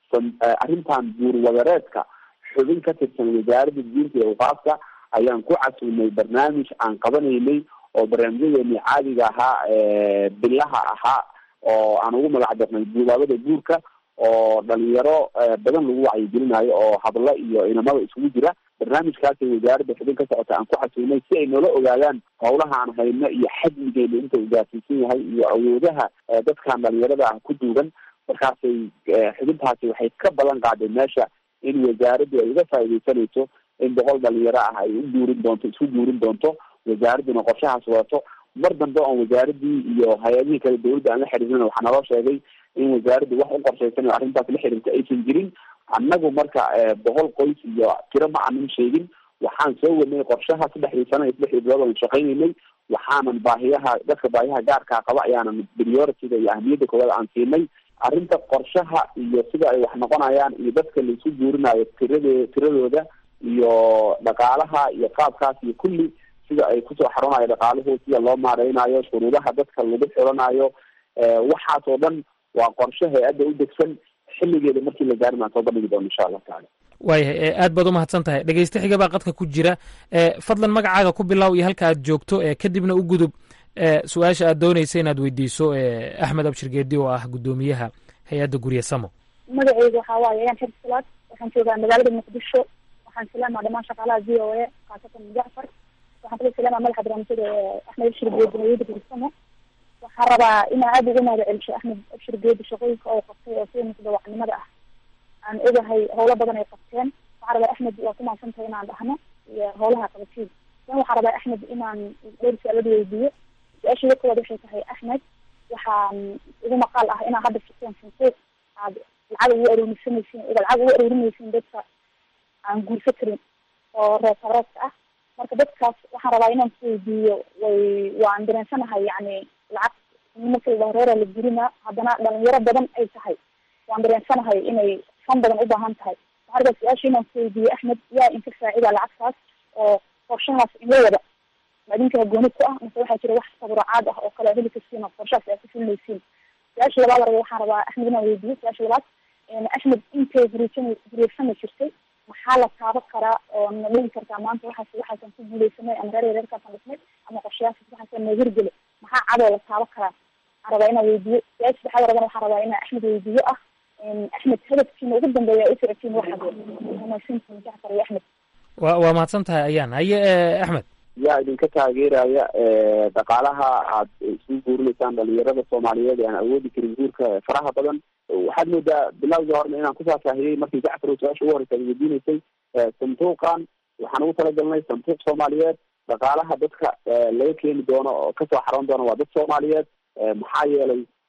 arrintan guurwadareedka xubin ka tirsan wasaaradda diinta iyo awqaafka ayaan ku casuunay barnaamij aan qabanaynay oo barnaamijyadeeni caadiga ahaa bilaha ahaa oo aan ugu magac darnay guubaabada guurka oo dhalinyaro badan lagu wacyigelinayo oo hablo iyo inamada isugu jira barnaamijkaasay wasaaradda xubin ka socota aan ku xasuunay si ay noola ogaadaan howlaha aan hayno iyo xajmigeena inta uu gaarsiisan yahay iyo awoodaha dadkan dhalinyarada ah ku duugan markaasay xubintaasi waxay ka balan qaaday meesha in wasaaraddu ay uga faaideysanayso in boqol dhalinyaro ah ay u guurin doonto isku guurin doonto wasaaradduna qorshahaas wadato mar dambe oon wasaaradii iyo hay-adihii kale dawladda aan la xiriirina waxaa naloo sheegay in wasaaraddu wax u qorshaysan oo arrintaas la xiriirta aysan jirin annagu marka boqol qoys iyo tiro ma aanan sheegin waxaan soo wadnay qorshaha saddexdii sano iyo saddexdii bilood aan shaqaynaynay waxaanan baahiyaha dadka baahiyaha gaarkaa qaba ayaanan prioritiga iyo ahmiyadda koowaad aan siinay arrinta qorshaha iyo sida ay wax noqonayaan iyo dadka laisu guurinayo tirade tiradooda iyo dhaqaalaha iyo qaabkaas iyo kulli sida ay kusoo xarunayo dhaqaaluhu sida loo maareynayo shuruudaha dadka lagu xiranayo waxaas oo dhan waa qorshe hay-adda u degsan xilligeeda markii la gaarin aan soo bandhigi doono insha allahu tacala waayahay aad baad umahadsan tahay dhegeyste xiga baa qadka ku jira fadlan magacaaga ku bilow iyo halka aad joogto kadibna u gudub su-aasha aad dooneysa inaad weydiiso axmed abshir geedi oo ah guddoomiyaha hay-adda gurye samo magaceyga waxaa waaye ayaan xir salaad waxaan joogaa magaalada muqdisho waxaan salaamaa dhamaan shaqaalaha v o a khaasatan jacfar waxaan kala salaamaa madaxa barnaamijyada axmed abshir geedi hay-adda gurye samo waxaan rabaa inaan aada uga mahada celisho axmed abshir geedi shaqooyinka oo qabtay oo sida mutadawacnimada ah aan ogahay howlo badan ay qabteen waxaan rabaa axmed waa ku mahadsantahay inaan dhahno iyo howlaha qabatiin dan waxaan rabaa axmed inaan dhowr su-aalada weydiiyo su-aashayda koowaad waxay tahay axmed waxaan ugu maqaal ah inaa hadda furteen sansuuq aad lacag ugu aruurisanaysiin lacag ugu aruurinaysiin dadka aan guursa karin oo reer sabreedka ah marka dadkaas waxaan rabaa inaan ku weydiiyo way waan dareensanahay yani lacag marka la dhaho reera la gurina haddana dhalinyaro badan ay tahay waan dareensanahay inay fan badan u baahan tahay waxaan rabaa su-aasha inaan ku weydiiyo axmed yaa inka faacida lacagtaas oo qorshahaas inla wada ma idinkaa gooni ku ah mise waxaa jira wax taburacaad ah oo kale heli karsiin oo qorshahaas aad ku fulinaysiin su-aasha labaad raba waxaan rabaa axmed inaan weydiiyo su-aasha labaad axmed intay huriisan huriirsani jirtay maxaa la taaba karaa oo na dhigi kartaa maanta waxaas waxaasan ku guuleysanay ama reer reerkaasaan dhisnay ama qorshayaasas waxaasan noo hirgeli maxaa cadoo la taaba karaa waxaan rabaa inaan weydiiyo su-aasha saddexaad rabana waxaan rabaa inaan axmed weydiiyo ah axmed hadafkiina ugu dambeeya u socotiin waxaad wanaagsantiin jacfar iyo axmed wa waa mahadsan tahay ayaan haye axmed yaa idinka taageeraya dhaqaalaha aad isugu guurinaysaan dhalinyarada soomaaliyeed ee aan awoodi karin guurka faraha badan waxaad moodaa bilowgii horena inaan kufaafahiyey markii jacfar oo su-aasha ugu horeysa ad weydiinaysay sanduuqan waxaan ugu talagalnay sanduuq soomaaliyeed dhaqaalaha dadka laga keeni doono oo kasoo xaroon doono waa dad soomaaliyeed maxaa yeelay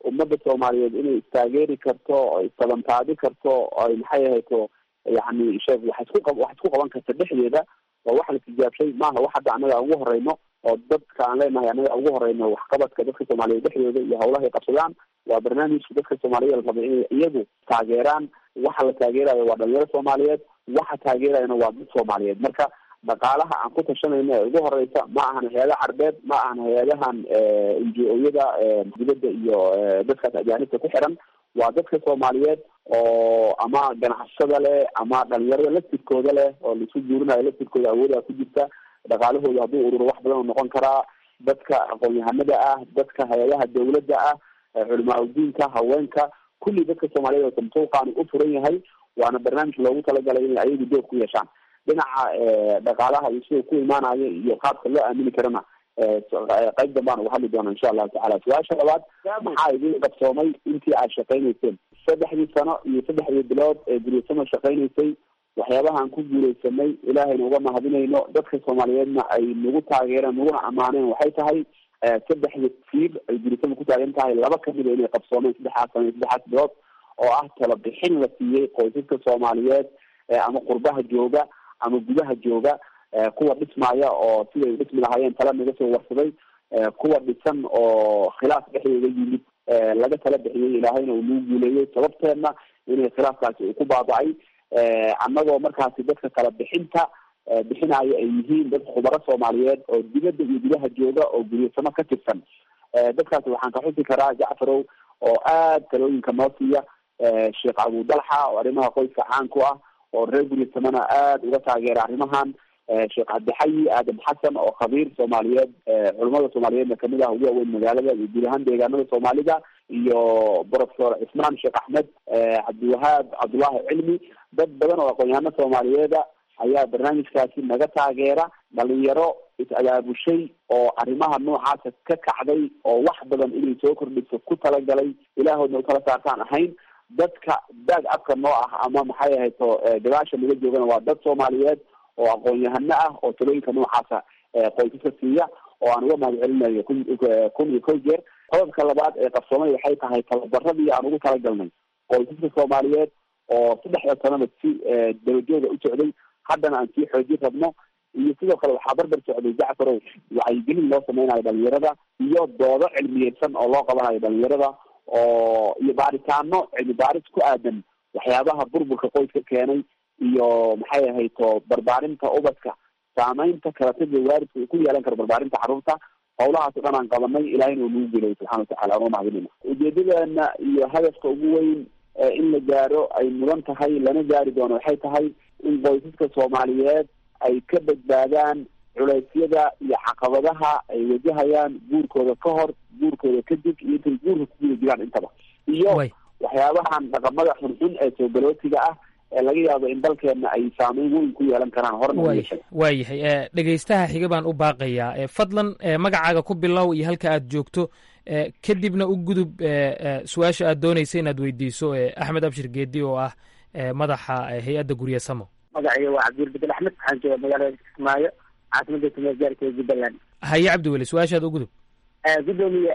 ummadda soomaaliyeed inay istaageeri karto oo istabantaadi karto ay maxay ahayto yani sheeg wax isku qab wax isku qaban karta dhexdeeda waa wax la tijaabshay maaha wax hadda annaga ugu horeyno oo dadka aan leenahay annaga ugu horeyno waxqabadka dadka soomaaliyeed dhexdooda iyo hawlahay qabsadaan waa barnaamijka dadka soomaaliyeed la rabay inay iyagu taageeraan waxa la taageerayo waa dhalinyaro soomaaliyeed waxa taageerayana waa dad soomaaliyeed marka dhaqaalaha aan ku tashanayno ee ugu horeysa ma ahan hay-ada carbeed ma ahan hay-adahan n g o-yada dibadda iyo dadkaas ajaanibta ku xiran waa dadka soomaaliyeed oo ama ganacsada leh ama dhalinyarada laftirkooda leh oo laisu guurinayo laftirkooda awoodaa ku jirta dhaqaalahooda hadduu ururo wax badan oo noqon karaa dadka aqoon-yahanada ah dadka hay-adaha dawladda ah culimaa udiinka haweenka kulli dadka soomaaliyeed oo samtuuqaani u furan yahay waana barnaamij loogu talagalay inay ayagu door ku yeeshaan dhinaca dhaqaalaha iyo sida ku imaanayo iyo qaabka loo aamini karana qayb dambaan uga hadli doona insha allahu tacala su-aasha labaad maxaa idin qabsoomay intii aad shaqaynayseen saddexdii sano iyo saddexdii bilood ee guryasama shaqaynaysay waxyaabahaan ku guuleysanay ilaahayna uga mahadinayno dadka soomaaliyeedna ay nagu taageereen naguna ammaaneen waxay tahay saddexda tiir ay guryasama ku taagan tahay laba kamida inay qabsoomeen saddexaas sano iyo saddexaas bilood oo ah tala bixin la siiyey qoysaska soomaaliyeed ama qurbaha jooga ama gudaha jooga kuwa dhismaya oo siday u dhismi lahaayeen tala naga soo warsaday kuwa dhisan oo khilaaf dhexdooda yimid laga tala bixiyey ilaahayna uu nagu guuleeyey sababteedna inay khilaafkaasi uu ku baaba-ay annagoo markaasi dadka kala bixinta bixinayo ay yihiin dad khubaro soomaaliyeed oo dibadda iyo gudaha jooga oo guryasamo ka tirsan dadkaasi waxaan ka xusi karaa jacfarow oo aad talooyinka noo siiya sheekh abu dalxa oo arrimaha qoyska caan ku ah oo reer guryasamona aada uga taageera arrimahan sheekh cabdixayi aadam xasan oo khabiir soomaaliyeed culamada soomaaliyeedna kamid ah ugu waaweyn magaalada iyo guud ahaan deegaanada soomaalida iyo professor cismaan sheekh axmed cabdiwahaab cabdullaahi cilmi dad badan oo aqoon-yahano soomaaliyeeda ayaa barnaamijkaasi naga taageera dhalinyaro is-abaabushay oo arrimaha noocaasa ka kacday oo wax badan inay soo kordhiso ku talagalay ilaahoodna utala saartaan ahayn dadka daag afka noo ah ama maxay ahayto gadaasha naga joogana waa dad soomaaliyeed oo aqoon-yahano ah oo talooyinka noocaasa qoysaska siiya oo aan uga mahad celinayo kun kun iyo kow jeer qodobka labaad ee qabsoomay waxay tahay tababaradii aan ugu talagalnay qoysaska soomaaliyeed oo saddexda sanada si dabajooga u socday haddana aan sii xoojin rabno iyo sidoo kale waxaa barbar socday jacfarow wacyigelin loo sameynayo dhalinyarada iyo doodo cilmiyeysan oo loo qabanayo dhalinyarada oo iyo baaritaano cilmi baaris ku aadan waxyaabaha burburka qoyska keenay iyo maxay ahayto barbaarinta ubadka saameynta kalatada waalidka uu ku yeelan karo barbaarinta carruurta hawlahaas o dhan aan qabanay ilahayna uu nagu guulayay subxana watacala anoo mahadinayna ujeedadeena iyo hadafka ugu weyn in la gaaro ay mudan tahay lana gaari doono waxay tahay in qoysaska soomaaliyeed ay ka badbaadaan culeysyada iyo caqabadaha ay wajahayaan guurkooda ka hor guurkooda kadib iyo intay guurka ku guda jiraan intaba iyo waxyaabahan dhaqamada xunxun ee soogalootiga ah ee laga yaabo in dalkeena ay saameyn weyn ku yeelan karaan horna waayahay dhegaystaha xiga baan u baaqayaa fadlan magacaaga ku bilow iyo halka aad joogto kadibna u gudub su-aasha aad doonaysa inaad weydiiso axmed abshir geedi oo ah madaxa hay-adda guryasamo magacayga waa cabdiwel bedel axmed waxaan jooga magaalada kismaayo caasimada tumeed gaarkeeda jubbaland haye cabdiweli su-aashaada u gudub gudoomiye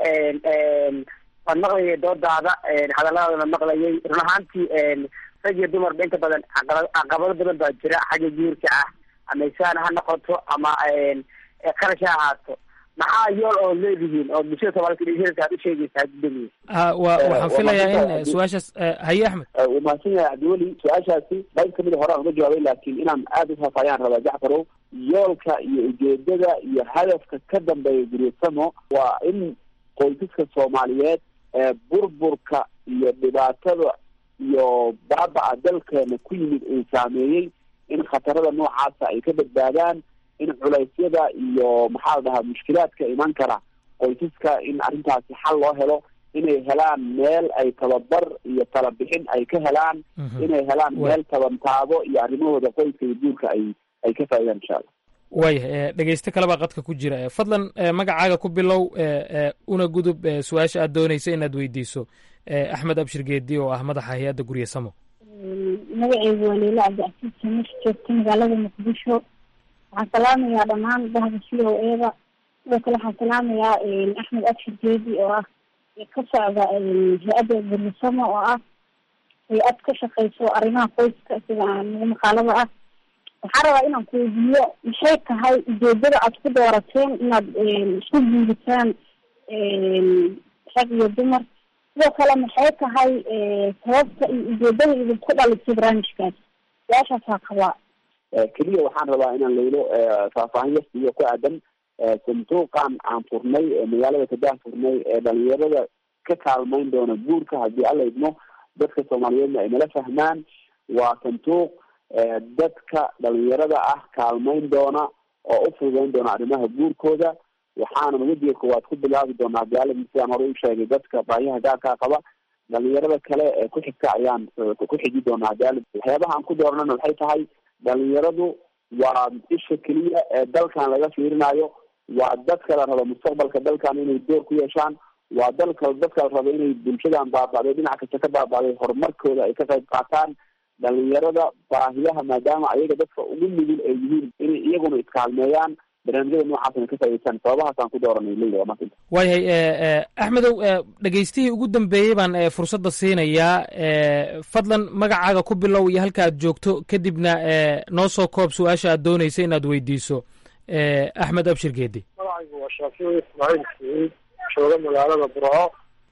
waan maqlayay doodaada hadalladaadana maqlayay run ahaantii rag iyo dumarba inta badan caqabado badan baa jira xagga guurka ah ama isaan ha noqoto ama qarash ha ahaato maxaa yool oo leedihiin oo bulshada soomaalida aad u sheegaysaa gudoomiye wa waxaan filayaa in su-aashaas haye axmed uu mahadsan yahay cabdiweli su-aashaasi qayb kamid a horaan uga jawaabay laakiin inaan aada ufaafayaan rabaa jacfarow yoolka iyo ujeedada iyo hadafka ka dambeeya guryasamo waa in qoysaska soomaaliyeed ee burburka iyo dhibaatada iyo baaba-a dalkeena ku yimid uu saameeyey in khatarada noocaasa ay ka badbaadaan in culeysyada iyo maxaa la dhahaa mushkilaadka iman kara qoysaska in arrintaasi xal loo helo inay helaan meel ay tababar iyo talabixin ay ka helaan inay helaan meel tabantaabo iyo arrimahooda qoyska iyo guurka ay ay ka faaidaan insha allah waayahay dhegeyste kalebaa qadka ku jira fadlan magacaaga ku bilow una gudub su-aasha aad doonaysa inaad weydiiso axmed abshir geedi oo ah madaxa hay-adda guryasamo magaceygu waa leila cabdicasiis samis joogta magaalada muqdisho waxaan salaamayaa dhammaan bahda c o eda sidoo kale waxaan salaamayaa axmed abshir geedi oo ah ka socda hay-adda gurisamo oo ah hay-ad ka shaqeyso arrimaha qoyska sida nagu maqaalada ah waxaan rabaa inaan ku weydiiyo maxay tahay ujeedada aad ku doorateen inaad isku guuritaan rag iyo dumar sidoo kale maxay tahay sababta iyo ujeedada idinku dhalisay barnaamijkaas su-aashaasaa qabaa keliya waxaan rabaa inaan laylo faahfaahin yasiyo ku aadan sanduuqan aan furnay magaalada kadah furnay ee dhalinyarada ka kaalmayn doona guurka haddii alla idmo dadka soomaaliyeedna ay nala fahmaan waa sanduuq dadka dhalinyarada ah kaalmayn doona oo u fududeyn doona arrimaha guurkooda waxaanan wejiga koowaad ku bilaabi doonaa hadii sidaan hore u sheegay dadka baahiyaha gaarkaa qaba dhalinyarada kale ee ku xigta ayaan ku xiji doonaa hadii waxyaabaha aan ku dooranana waxay tahay dhalinyaradu waa isha keliya ee dalkan laga fiirinayo waa dadka la rabo mustaqbalka dalkan inay door ku yeeshaan waa dalka dadka la rabo inay bulshadan baaba'day dhinac kasta ka baaba'day horumarkooda ay ka qayb qaataan dhalinyarada baahiyaha maadaama ayaga dadka ugu nugul ay yihiin inay iyaguna iskaalmeeyaan barnaamijyada noocaasna ka faa'idaystaan sababahaasaan ku dooranay leyla waa maanta waayahay axmedow dhegeystihii ugu dambeeyey baan fursadda siinayaa fadlan magacaaga ku bilow iyo halka aad joogto kadibna noo soo koob su-aasha aad doonaysa inaad weydiiso axmed abshir geedi magacaygu waa shaafici ismaaciil saciid jooga magaalada burco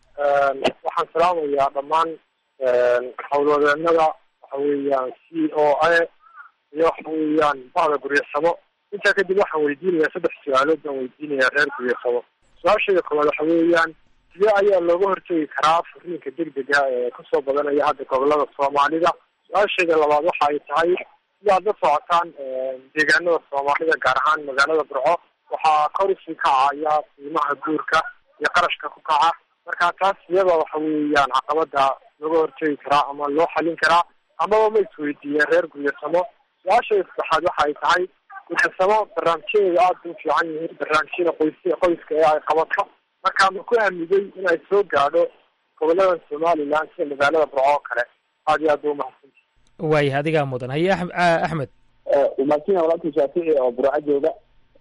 waxaan salaamayaa dhammaan howlwadeenada waxa weeyaan c o a iyo waxa weeyaan bahda guryasamo intaa kadib waxaan weydiinayaa saddex su-aalood baan weydiinayaa reer guryasamo su-aashayda koowaad waxa weeyaan sidee ayaa looga hortegi karaa furiinka degdega ee kasoo badanaya hadda gobolada soomaalida su-aashayda labaad waxa ay tahay sidaad la socotaan deegaanada soomaalida gaar ahaan magaalada burco waxaa kor usii kacaya qiimaha guurka iyo qarashka ku kaca marka taas iyada waxa weeyaan caqabada looga hortegi karaa ama loo xalin karaa amaba ma isweydiiyeen reer guryasamo su-aashayda saddexaad waxa ay tahay guryasamo barnaamijyadeeda aada u fiican yihiin barnaamijyada qoys qoyska ee ay qabato marka ma ku aamigay inay soo gaadho gobolada somaliland sida magaalada burco oo kale aad iyo aad ba umahadsan waayah adigaa mudan haye axmed umaadsinya walaalka shaafici oo burco jooga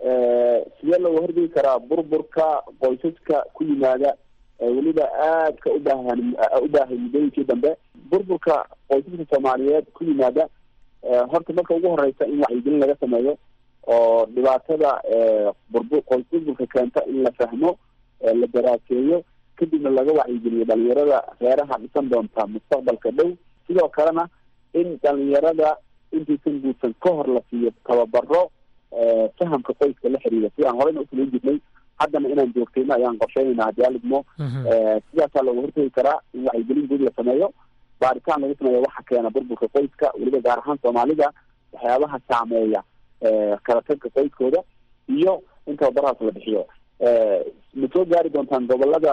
sidee looga horgegi karaa burburka qoysaska ku yimaada weliba aadka ubaahan u baahay muddooyinkii dambe burburka qoysaska soomaaliyeed ku yimaada horta marka ugu horeysa in wacyigelin laga sameeyo oo dhibaatada burbu qoys burburka keenta in la fahmo la daraaseeyo kadibna laga wacyigeliyo dhalinyarada reeraha dhisan doonta mustaqbalka dhow sidoo kalena in dhalinyarada intaysan guursan ka hor la siiyo tababaro fahamka qoyska la xiriira sidaan horeyna usamayn jirnay haddana inaan joogtayno ayaan qorsheynayna haddii alidmo sidaasaa looga hortegi karaa in wacyigelin guud la sameeyo baaritaan lagu sameeyo waxa keena burburka qoyska weliba gaar ahaan soomaalida waxyaabaha saameeya kala tagka qoyskooda iyo in tababarahaas la bixiyo ma soo gaari doontaan gobolada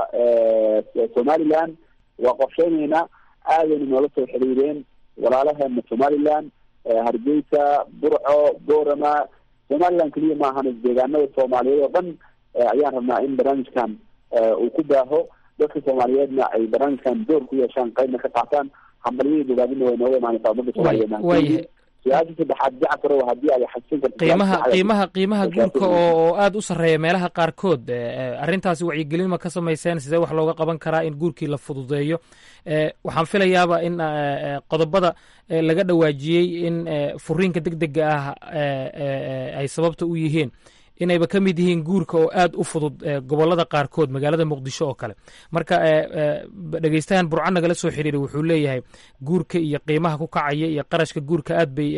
somaliland waa qorsheyneynaa aadayna noola soo xiriireen walaalaheena somaliland hargeysa burco boorama somaliland keliya maahan deegaanada soomaaliyeed oo dhan ayaan rabnaa in barnaamijkan uu ku baaho dadka soomaaliyeedna ay barnaamijkan door ku yeeshaan qaybna ka qaataan hambalyadii bogaadina way nooga imaanaysaa ummadda soomaaliyeed su-aasha saddexaad jacfarow haddii ay xasin karto qiimaha qiimaha qiimaha guurka oo oo aada u sarreeya meelaha qaarkood arrintaasi wacyigelin ma ka samayseen sidee wax looga qaban karaa in guurkii la fududeeyo waxaan filayaaba in qodobada laga dhawaajiyey in furiinka deg dega ah ay sababta u yihiin inayba ka mid yihiin guurka oo aada u fudud gobolada qaarkood magaalada muqdisho oo kale marka dhegeystahan burco nagala soo xiriiray wuxuu leeyahay guurka iyo qiimaha ku kacaya iyo qarashka guurka aad bay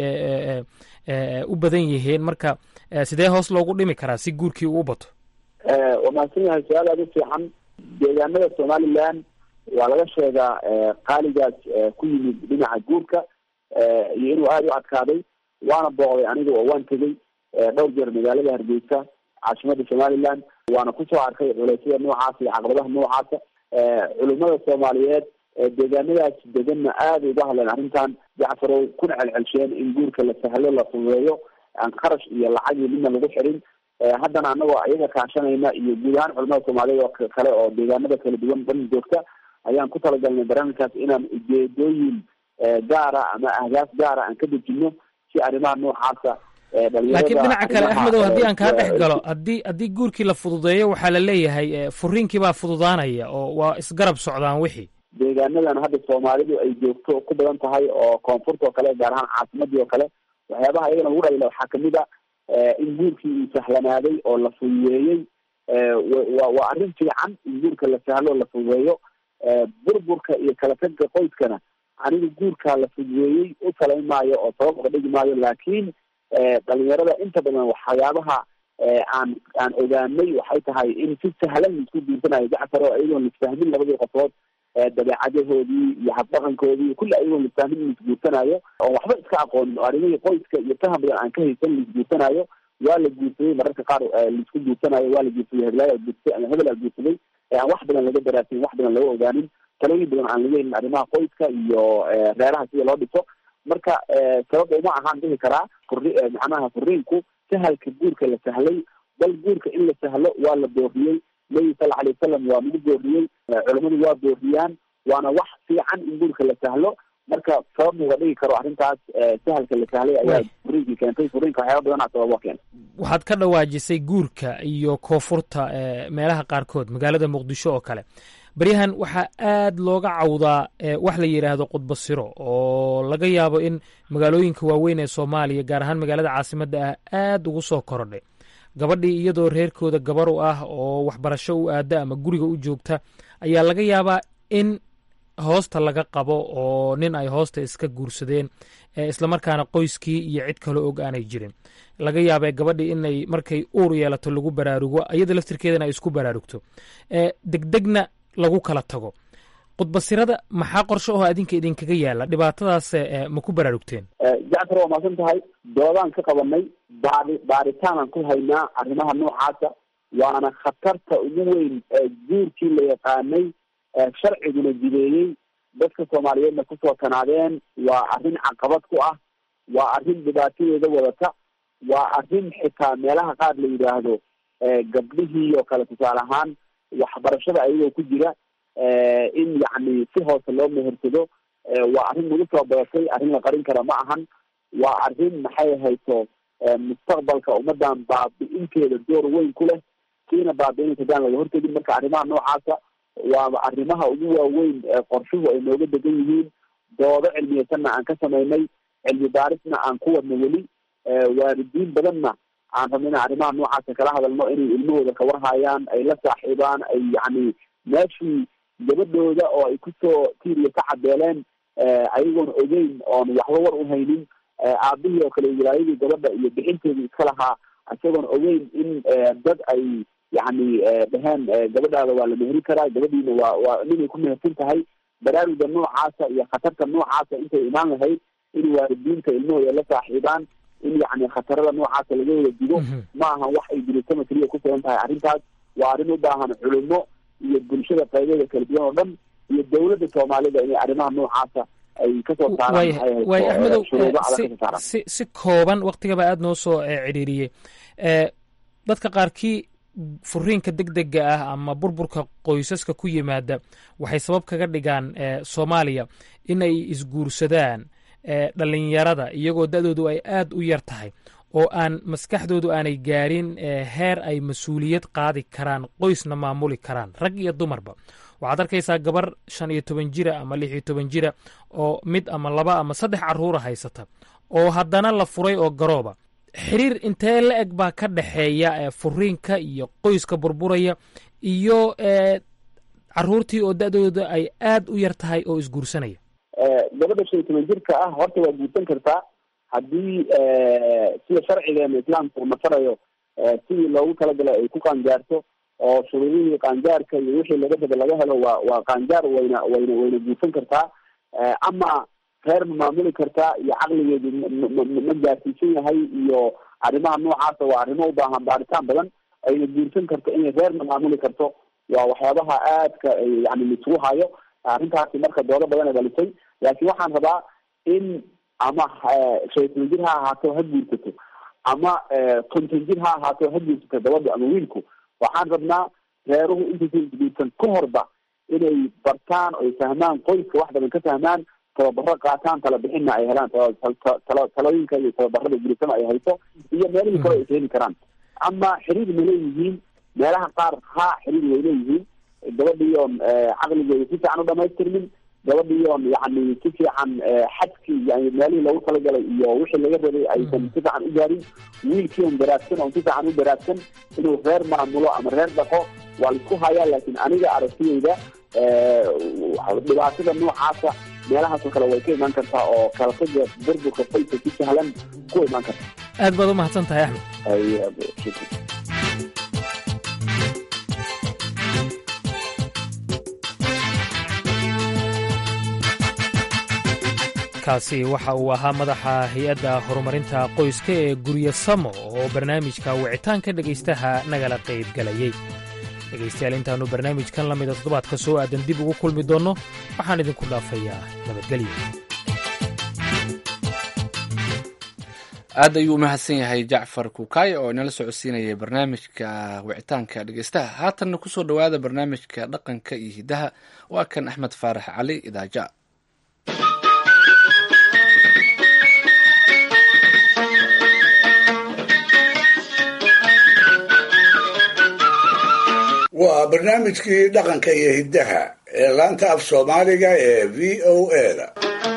u badan yihiin marka sidee hoos loogu dhimi karaa si guurkii uu u bato waa mahadsan yahay su-aal aada u fiican deegaanada somaliland waa laga sheegaa qaaligaas ku yimid dhinaca guurka iyo inuu aada u adkaaday waana booqday aniga oo waan tegey dhowr jeer magaalada hargeysa caasimada somaliland waana kusoo arkay culeysyada noocaasa iyo caqabadaha noocaasa culimada soomaaliyeed deegaanadaas deganna aada uga hadleen arrintan jacfarow kuna celcelsheen in guurka la sahlo la fududeeyo aan qarash iyo lacag iyo midna lagu xirin haddana anagoo iyaga kaashanayna iyo guud ahaan culimada soomaaliyeed oo kale oo deegaanada kala duwan dhan joogta ayaan ku talagalnay barnaamijkaas inaan ujeedooyin gaara ama ahdaaf gaara aan ka dejino si arrimaha noocaasa laakiin dhinaca kale axmedow haddii aan kaa dhex galo haddii haddii guurkii la fududeeyo waxaa la leeyahay furiinkii baa fududaanaya oo waa isgarab socdaan wixii deegaanadan hadda soomaalidu ay joogto ku badan tahay oo koonfurta oo kale gaar ahaan caasimadii oo kale waxyaabaha iyagana lagu dhalila waxaa kamid a in guurkii uu sahlanaaday oo la fududeeyey wa waa arrin fiican in guurka la sahlo la fududeeyo burburka iyo kala tagga qoyskana aniga guurkaa la fududeeyey u talayn maayo oo sabab uga dhigi maayo laakiin dhalinyarada inta badan waxyaabaha aan aan ogaanay waxay tahay in si sahlan laisku guursanayo jacfar oo iyagoon lisfahmin labadii qofood dabeecadahoodii iyo habdhaqankoodii kulli ayagoon lisfahmin in laisguursanayo oon waxba iska aqoonin oo arrimihii qoyska iyo faham badan aan ka haysan laisguursanayo waa la guursaday mararka qaar laisku guursanayo waa la guursaday heblaaya guursay ama hebel aa guursaday aan wax badan laga daraasin wax badan laga ogaanin talooyin badan aan laga helin arrimaha qoyska iyo reeraha sida loo dhiso marka sabab uma ahaan dhihi karaa furi macnaha furiinku sahalka guurka la sahlay bal guurka in la sahlo waa la booriyey nabi sala alay wasalam waa nagu booriyey culamadu waa booriyaan waana wax fiican in guurka la sahlo marka sabab uga dhigi karo arrintaas sahalka la sahlay ayaa furiinkii keentay furiinka waxyaaba badanaa sababa keena waxaad ka dhawaajisay guurka iyo koonfurta meelaha qaarkood magaalada muqdisho oo kale baryahan waxaa aad looga cawdaa wax la yidhaahdo qudbasiro oo laga yaabo in magaalooyinka waaweyn ee soomaaliya gaar ahaan magaalada caasimadda ah aad ugu soo korodhay gabadhii iyadoo reerkooda gabar u ah oo waxbarasho u aada ama guriga u joogta ayaa laga yaabaa in hoosta laga qabo oo nin ay hoosta iska guursadeen islamarkaana qoyskii iyo cid kaloo og aanay jirin laga yaabee gabadhii inay markay uur yeelato lagu baraarugo iyada laftirkeedana ay isku baraarugto degdegna lagu kala tago qudbasirada maxaa qorshe oo adinka idinkaga yaala dhibaatadaas ma ku baraarugteen jacfar waa maasan tahay doodaan ka qabanay baari baaritaanaan ku haynaa arrimaha noocaasa waana khatarta ugu weyn guurkii la yaqaanay sharciguna jideeyey dadka soomaaliyeedna kusoo tanaadeen waa arrin caqabad ku ah waa arrin dhibaatadeeda wadata waa arrin xitaa meelaha qaar la yidhaahdo gabdhihii oo kale tusaale ahaan waxbarashada ayagoo ku jira in yacni si hoose loo mehersado waa arrin nagu soo badatay arrin la qarin kara ma ahan waa arrin maxay hayso mustaqbalka ummadan baabi-inteeda door weyn ku leh kiina baabi-inaysa hadaan laga hortegin marka arrimaha noocaasa waa arrimaha ugu waaweyn qorshuhu ay nooga degan yihiin doodo cilmiyeysanna aan ka samaynay cilmi baarisna aan ku wadno weli waalidiin badanna aan rabno ina arrimaha noocaasa kala hadalno inay ilmahooda kawarhayaan ay la saaxiibaan ay yacni meeshii gabadhooda oo ay kusoo tiiriya ka cadeeleen ayagoon ogeyn oon waxba war u haynin aabihii oo kale wilaayadii gabadha iyo bixinteedii iska lahaa isagoon ogeyn in dad ay yacni dheheen gabadhaada waa la meheri karaa gabadhiina waa waa ninay ku mehersan tahay baraaruga noocaasa iyo khatarta noocaasa intay imaan lahayd in waalidiinta ilmahooda la saaxiibaan in yacni khatarada noocaasa laga wada digo ma ahan wax ay dirisama keliya ku filan tahay arrintaas waa arrin u baahan culimo iyo bulshada qaybeeda kala duwan oo dhan iyo dawladda soomaalida inay arrimaha noocaasa ay kasoo saarwaay axmedow si si kooban waktigaba aada noo soo cidhiiriyey dadka qaarkii furiinka deg dega ah ama burburka qoysaska ku yimaada waxay sabab kaga dhigaan soomaaliya inay isguursadaan dhalinyarada iyagoo da-doodu ay aad u yar tahay oo aan maskaxdoodu aanay gaarin heer ay mas-uuliyad qaadi karaan qoysna maamuli karaan rag iyo dumarba waxaad arkaysaa gabar shan iyo toban jira ama lix iyo toban jira oo mid ama laba ama saddex caruura haysata oo haddana la furay oo garooba xiriir intee la eg baa ka dhexeeya furiinka iyo qoyska burburaya iyo caruurtii oo da-dooda ay aad u yar tahay oo isguursanaya gabadha shan iyo toban jirka ah horta waa guursan kartaa haddii sida sharcigeena islaamka uu nafarayo sidii loogu talagalay ay ku qaangaarto oo shuruudihii qaangaarka iyo wixii laga raba laga helo waa waa qaangaar wayna wayna wayna guursan kartaa ama reer ma maamuli kartaa iyo caqligeedu ma gaarsiisan yahay iyo arrimaha noocaasa waa arrimo u baahan baaritaan badan ayna guursan karto inay reerna maamuli karto waa waxyaabaha aadka yani laisugu hayo arrintaasi marka doodo badan ay dhalisay laakiin waxaan rabaa in ama shaytan jir ha ahaato ha guursato ama konton jir ha ahaato ha guursato gabadha ama wiilku waxaan rabnaa reeruhu intaysan guursan ka horba inay bartaan oy fahmaan qoyska wax badan ka fahmaan tababaro qaataan tala bixinna ay helaan talooyinka iyo tababarada gurisama ay hayso iyo meelihii kale ay heli karaan ama xiriir ma leeyihiin meelaha qaar ha xiriir way leeyihiin gabadhii oon caqligeeda si fiican u dhamaystirmin gabadhii oon yani si fiican xadkii yani meelihii loogu talagalay iyo wixii laga rabay aysan si fiican u gaarin wiilkii on daraadsan oon si fiican u daraadsan inuu reer maamulo ama reer dhaqo waa laisku hayaa laakiin aniga aragtiyeyda dhibaatada noocaasa meelahaasoo kale way ka imaan kartaa oo kalataga burburka faysa si sahlan ku imaan karta aad baad u mahadsan tahay axmed kaasi waxa uu ahaa madaxa hay-adda horumarinta qoyska ee guryo samo oo barnaamijka wicitaanka dhegaystaha nagala qaybgalayey dhegaystayaal intaannu barnaamijkan la mida toddobaadka soo aadan dib ugu kulmi doonno waxaan idinku dhaafayaa nabadgelyo aad ayuu u mahadsan yahay jacfar kukaay oo inala socodsiinayay barnaamijka wicitaanka dhegeystaha haatanna kusoo dhowaada barnaamijka dhaqanka iyo hiddaha waa kan axmed faarax cali idaaja waa barnaamijkii dhaqanka iyo hiddaha ee laanta af soomaaliga ee v o eda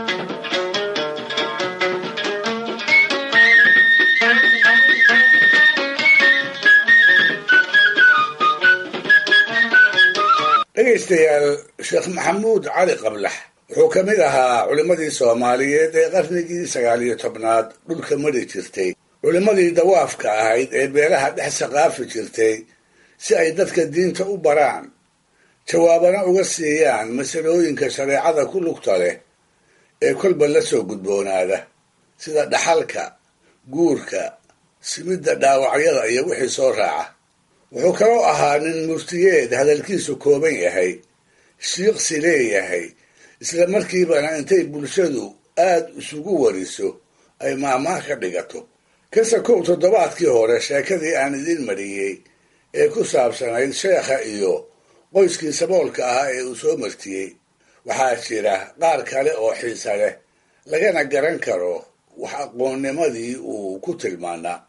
dhegaystayaal sheekh maxamuud cali qablax wuxuu ka mid ahaa culimmadii soomaaliyeed ee qarnigii sagaal iyo tobnaad dhulka mari jirtay culimmadii dawaafka ahayd ee beelaha dhex saqaafi jirtay si ay dadka diinta u baraan jawaabana uga siiyaan masalooyinka shareecada ku lugta leh ee kolba la soo gudboonaada sida dhaxalka guurka simidda dhaawacyada iyo wixii soo raaca wuxuu kaloo ahaa nin muftiyeed hadalkiisu kooban yahay shiiqsi leeyahay isla markiibana intay bulshadu aad isugu wariso ay maahmaah ka dhigato kase kow toddobaadkii hore sheekadii aan idiin mariyey ee ku saabsanayd sheekha iyo qoyskii saboolka ahaa ee uu soo martiyey waxaa jira qaar kale oo xiise leh lagana garan karo wax aqoonnimadii uu ku tilmaanaa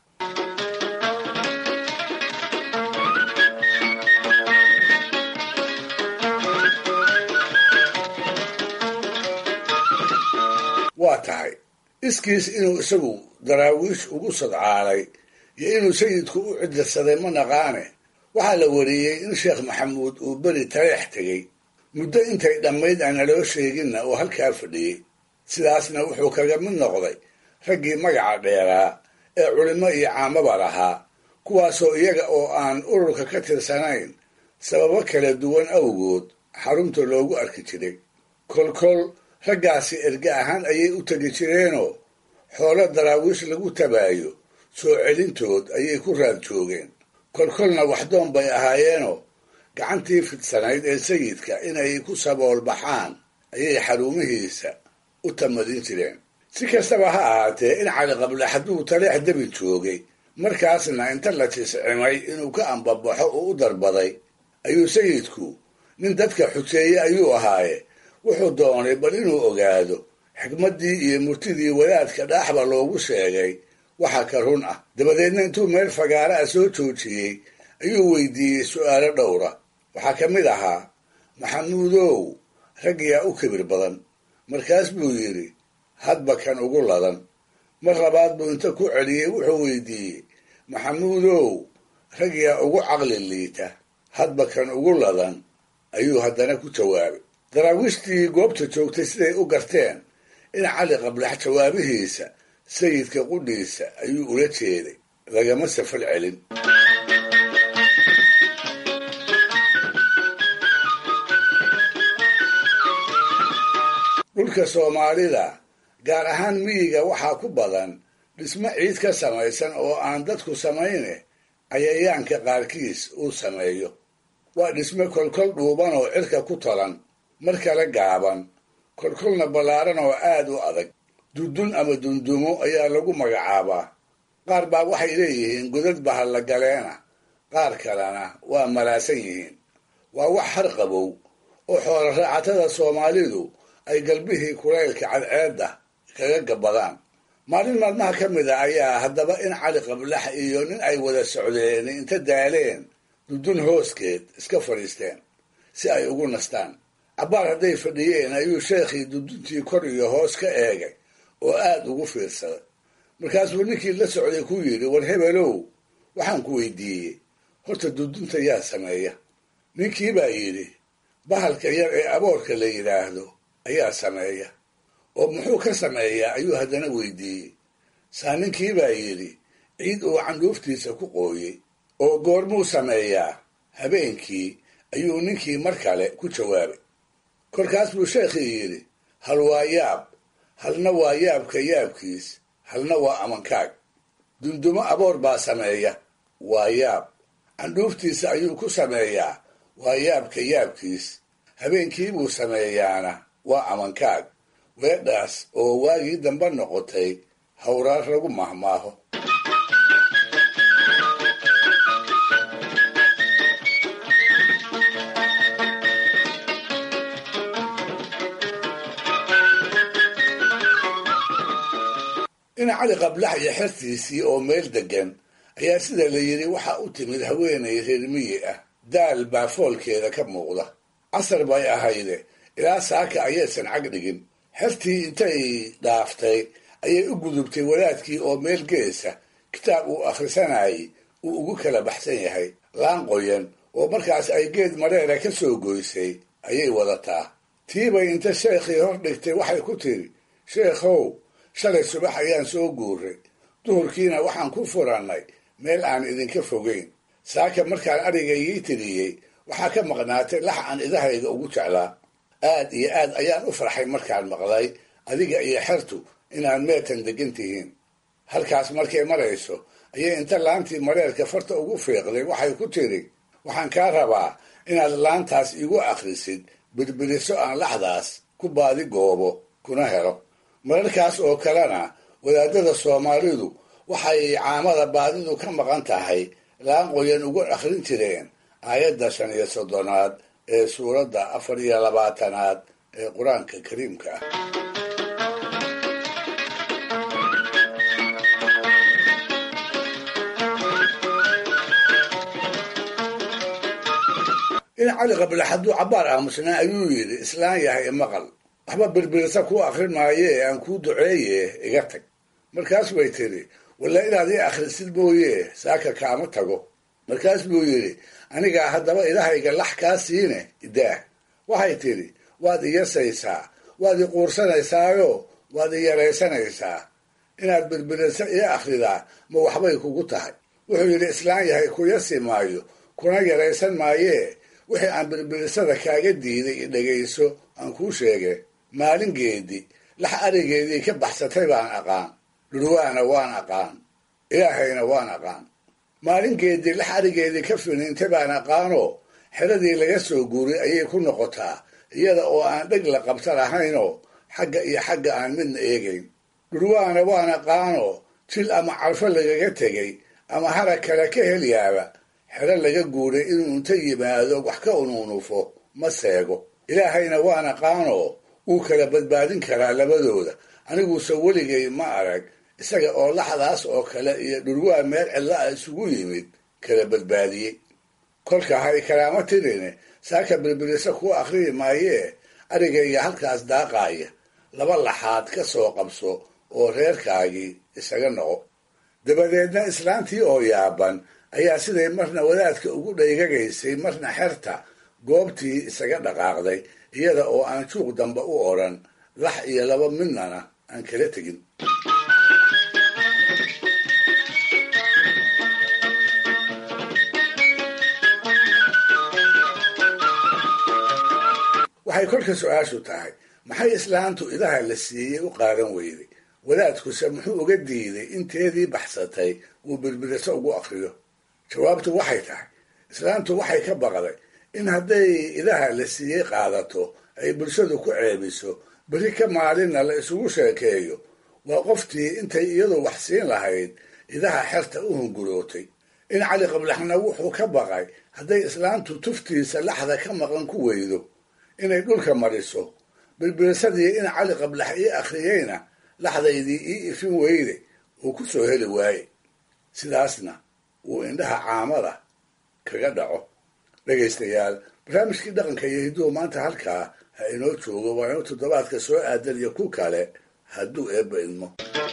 waa tahay iskiis inuu isagu daraawiish ugu sadcaalay iyo inuu sayidku u ciddirsaday ma naqaane waxaa la wariyey in sheekh maxamuud uu beri taleex tegey muddo intay dhammayd aan naloo sheeginna oo halkaa fadhiyey sidaasna wuxuu kaga mid noqday raggii magaca dheeraa ee culimmo iyo caamaba lahaa kuwaasoo iyaga oo aan ururka ka tirsanayn sababo kala duwan awgood xarunta loogu arki jiray kolkol raggaasi erge ahaan ayay u tegi jireenoo xoolo daraawiish lagu tabaayo soo celintood ayay ku raad joogeen kolkolna waxdoon bay ahaayeenoo gacantii fidsanayd ee sayidka inay ku sabool baxaan ayay xarumihiisa u tamadin jireen si kastaba ha ahaatee in cali qable hadduu taleex debi joogay markaasna inta la tiscimay inuu ka ambabaxo oo u darbaday ayuu sayidku nin dadka xuseeye ayuu ahaaye wuxuu doonay bal inuu ogaado xikmaddii iyo murtidii wadaadka dhaaxba loogu sheegay waxa ka run ah dabadeedna intuu meel fagaara ah soo joojiyey ayuu weydiiyey su'aalo dhowra waxaa ka mid ahaa maxamuudow raggiyaa u kibir badan markaas buu yidhi hadba kan ugu ladan mar labaad buu inta ku celiyey wuxuu weydiiyey maxamuudow raggiyaa ugu caqli liita hadba kan ugu ladan ayuu haddana ku jawaabay daraawiishtii goobta joogtay siday u garteen in cali qablax jawaabihiisa sayidka qudhiisa ayuu ula jeeday lagama safal celin dhulka soomaalida gaar ahaan miyiga waxaa ku badan dhismo ciid ka samaysan oo aan dadku samayne cayayaanka qaarkiis uu sameeyo waa dhisme kolkol dhuuban oo cirka ku talan mar kale gaaban kolkolna ballaaran oo aad u adag dundun ama dundumo ayaa lagu magacaabaa qaar baa waxay leeyihiin godad bahalla galeena qaar kalena waa malaasan yihiin waa wax har qabow oo xoolo raacatada soomaalidu ay galbihii kulaylka cadceedda kaga gabbadaan maalin maalmaha ka mid a ayaa haddaba in cali qablax iyo nin ay wada socdeen inta daaleen dudun hooskeed iska fadhiisteen si ay ugu nastaan cabbaar hadday fadhiyeen ayuu sheekhii duduntii kor iyo hoos ka eegay oo aad ugu fiirsaday markaasuu ninkii la socday ku yidhi war hebelow waxaan ku weydiiyey horta dudunta yaa sameeya ninkii baa yidhi bahalka yar ee aboorka la yidhaahdo ayaa sameeya oo muxuu ka sameeyaa ayuu haddana weydiiyey saa ninkii baa yidhi ciid uu candhuuftiisa ku qooyey oo goormuu sameeyaa habeenkii ayuu ninkii mar kale ku jawaabay kolkaas buu sheekhii yidhi hal waa yaab halna waa yaabka yaabkiis halna waa amankaag dundumo aboor baa sameeya waa yaab candhuuftiisa ayuu ku sameeyaa waa yaabka yaabkiis habeenkii buu sameeyaana waa amankaag weedhaas oo waagii dambe noqotay hawraar lagu mahmaaho ina cali qablax iyo xertiisii oo meel deggan ayaa sida la yidhi waxa u timid haweenay reer miyi ah daal baa foolkeeda ka muuqda casar bay ahayde ilaa saaka ayaysan cag dhigin xertii intay dhaaftay ayay u gudubtay wadaadkii oo meel geesa kitaab uu akhrisanayay uu ugu kala baxsan yahay laan qoyan oo markaas ay geed mareera ka soo goysay ayay wadataa tiibay inta sheekhii hor dhigtay waxay ku tidhi sheekhow shalay subax ayaan soo guuray duhurkiina waxaan ku furannay meel aan idinka fogayn saaka markaan arigaygii tiriyey waxaa ka maqnaatay lax aan idahayga ugu jeclaa aad iyo aad ayaan u farxay markaan maqlay adiga iyo xertu inaad meetan degan tihiin halkaas markay marayso ayay inta laantii mareerka farta ugu fiiqday waxay ku tidhi waxaan kaa rabaa inaad laantaas igu akhrisid birbiriso aan laxdaas ku baadi goobo kuna helo mararkaas oo kalena wadaadada soomaalidu waxay caamada baadidu ka maqan tahay laan qoyan ugu akhrin jireen aayadda shan iyo soddonaad ee suuradda afar iyo labaatanaad ee qur-aanka kariimka ah in cali qabla hadduu cabbaar aamusnaa ayuu yidhi islaan yahay maqal waxba birbirisa kuu akhrin maaye ee aan kuu duceeye iga tag markaas bay tidhi walla inaad ii akhrisid mooye saaka kaama tago markaas buu yidhi anigaa haddaba ilahayga lax kaa siine idaah waxay tidhi waad iyasaysaa waad i quursanaysaayoo waad i yaraysanaysaa inaad birbirisa ii akhridaa ma waxbay kugu tahay wuxuu yidhi islaan yahay ku yasi maayo kuna yaraysan maayee wixii aan birbirisada kaaga diiday i dhegayso aan kuu sheege maalingeedii lax arigeedii ka baxsatay baan aqaan dhurwaana waan aqaan ilaahayna waan aqaan maalingeedii lax arigeedii ka finiintay baan aqaanoo xeradii laga soo guuray ayay ku noqotaa iyada oo aan dheg la qabta lahaynoo xagga iyo xagga aan midna eegayn dhurwaana waan aqaanoo jil ama carfo lagaga tegay ama harag kale ka helyaaba xero laga guuray inuu inta yimaado wax ka unuunufo ma seego ilaahayna waan aqaanoo wuu kala badbaadin karaa labadooda aniguuse weligay ma arag isaga oo laxdaas oo kale iyo dhurwaa meel cidla a isugu yimid kala badbaadiyey kolka hay kalaama tirine saaka birbirisa kuu akhriyi maayee arigayga halkaas daaqaaya laba laxaad ka soo qabso oo reerkaagii isaga noqo dabadeedna islaantii oo yaaban ayaa siday marna wadaadka ugu dhaygagaysay marna xerta goobtii isaga dhaqaaqday iyada oo aan juuq dambe u odhan lax iyo laba midnana aan kala tegin waxay kolka su-aashu tahay maxay islaantu idaha la siiyey u qaadan weyday wadaadkuse muxuu uga diiday inteedii baxsatay uu birbiriso ugu akriyo jawaabtu waxay tahay islaantu waxay ka baqday in hadday idaha la siiyey qaadato ay bulshadu ku ceebiso beri ka maalinna la isugu sheekeeyo waa qoftii intay iyadu wax siin lahayd idaha xerta u hungurootay in cali qablaxna wuxuu ka baqay hadday islaantu tuftiisa laxda ka maqan ku weydo inay dhulka mariso bilbilsadii in cali qablax ii akhriyeyna laxdaydii ii ifin weyde uu ku soo heli waaye sidaasna uu indhaha caamada kaga dhaco dhegaystayaal barnaamijkii dhaqanka iyo hidduhu maanta halkaa ha inoo joogo waa inuu toddobaadka soo aadan iyo ku kale hadduu eebba idmo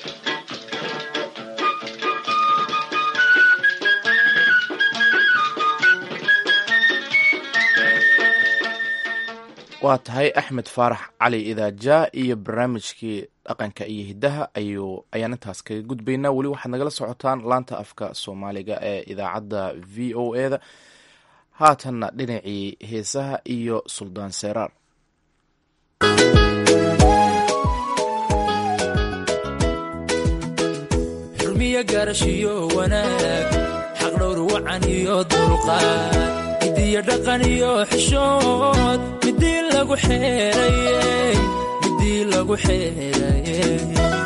waa tahay axmed faarax cali idaaja iyo barnaamijkii dhaqanka iyo hiddaha ayuu ayaan intaas kaga gudbaynaa weli waxaad nagala socotaan laanta afka soomaaliga ee idaacadda v o e da haatanna dhinacii heesaha iyo suldaan seeraar xurmiyo gaarashiyo wanaag xaqdhowr wacan iyo dulqaad midiyo dhaqan iyo xishood midii lagu xeerayey midii lagu xeerayey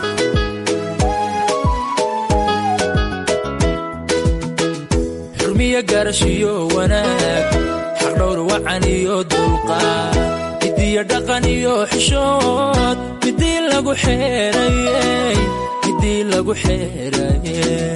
xurmiyo gaarashiyo wanaag xaqdhowr wacan iyo dulqaad midiyo dhaqan iyo xishood midii lagu xeerayey midii lagu xeerayey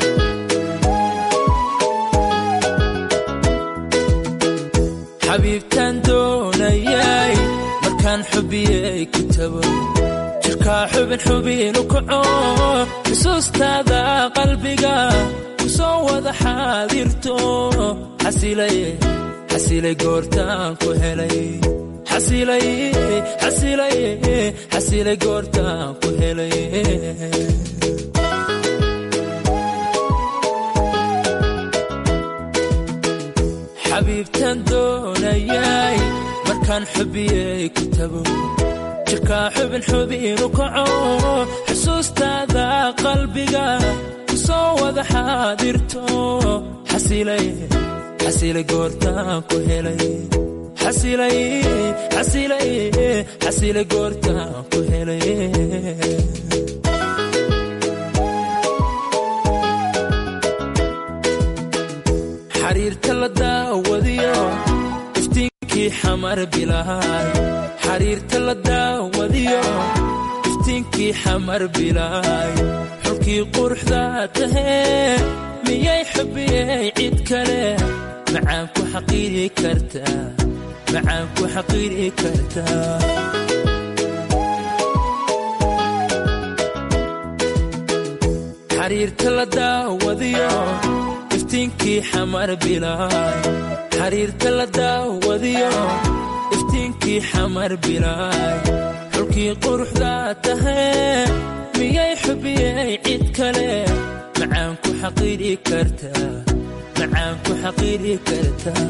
xabiibtaan doonayay markaan xubiyey ku tago jirkaa xubin xubinu kaco xusuustaada qalbiga ku soo wada xaadirto xasilay goortaan ku helay xasilay goortaan ku helay xabiibtaan doonayay markaan xubiyey ku tago jirkaa xubin xubinu kaco xusuustaada qalbiga ku soo wada xaadirto xasilay goortaan ku helay xasilay goortaan ku helay xariirta la daawadiyo iftiinkii xamar bilaay xariirta la daawadiyo iftiinkii xamar bilaay xulkii quruxda tahee miyay xubiyey cid kale macaan ku xaqiiri kartaa macaan ku xaqiiri kartaa xariirta la daawadiyo iftiinkii xamar bilaay xariirta la daawadiyo iftiinkii xamar bilaay xulkii quruxda tahee miyay xubiyey cid kale macaan ku xaqiiri kartaa macaan ku xaqiiri kartaa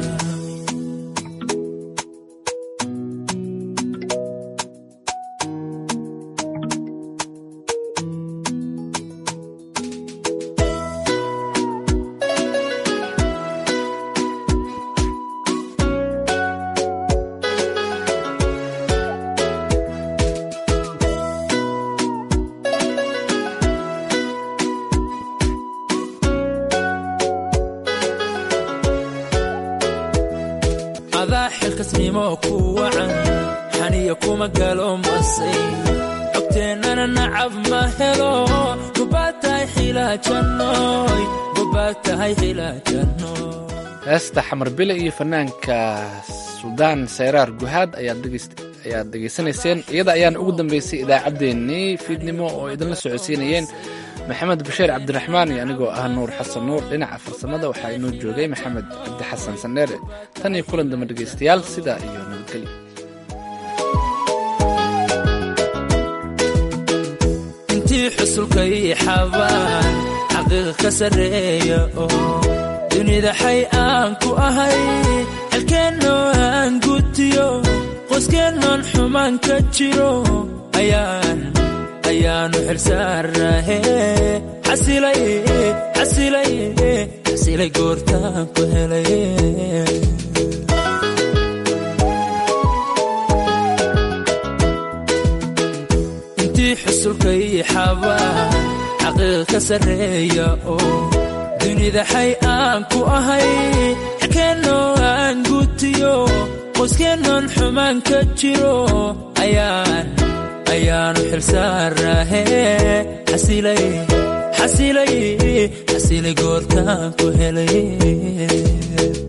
adaa xilkasnimo ku wacan xaniya kuma galo masay cogteennana nacab ma helo gobaad tahay xilaajannoy gobaad tahay xilaajannoy heesta xamar bile iyo fanaanka suldaan sayraar guhaad ayaad dhegaysanayseen iyada ayaan ugu dambeysay idaacaddeenii fiidnimo oo idinla socodsiinayeen maxamed bashiir cabdiraxmaan iyo anigoo ah nuur xasan nuur dhinaca farsamada waxaa inoo joogay maxamed cabdi xasan sandheere tan iyo kulan dambe dhegaystayaal sidaa iyo nabadgelyo intii xusulka ii xabaan xaqiiqa ka sarreeya oo dunida xay aan ku ahay xelkeennoo aan gutiyo qoyskeenoon xumaan ka jiro ayaan ayaanu xilsaarnahe xasilay xasilay xasilay goortaan ku helay intii xusulka ii xabaan xaqiiqa ka sarreeya oo dunida xay aan ku ahay xelkeennoo aan gutiyo qoyskeennan xumaan ka jiro ayaan ayaanu xilsaaraahe xasilay xasilay xasilay goortaan ku helay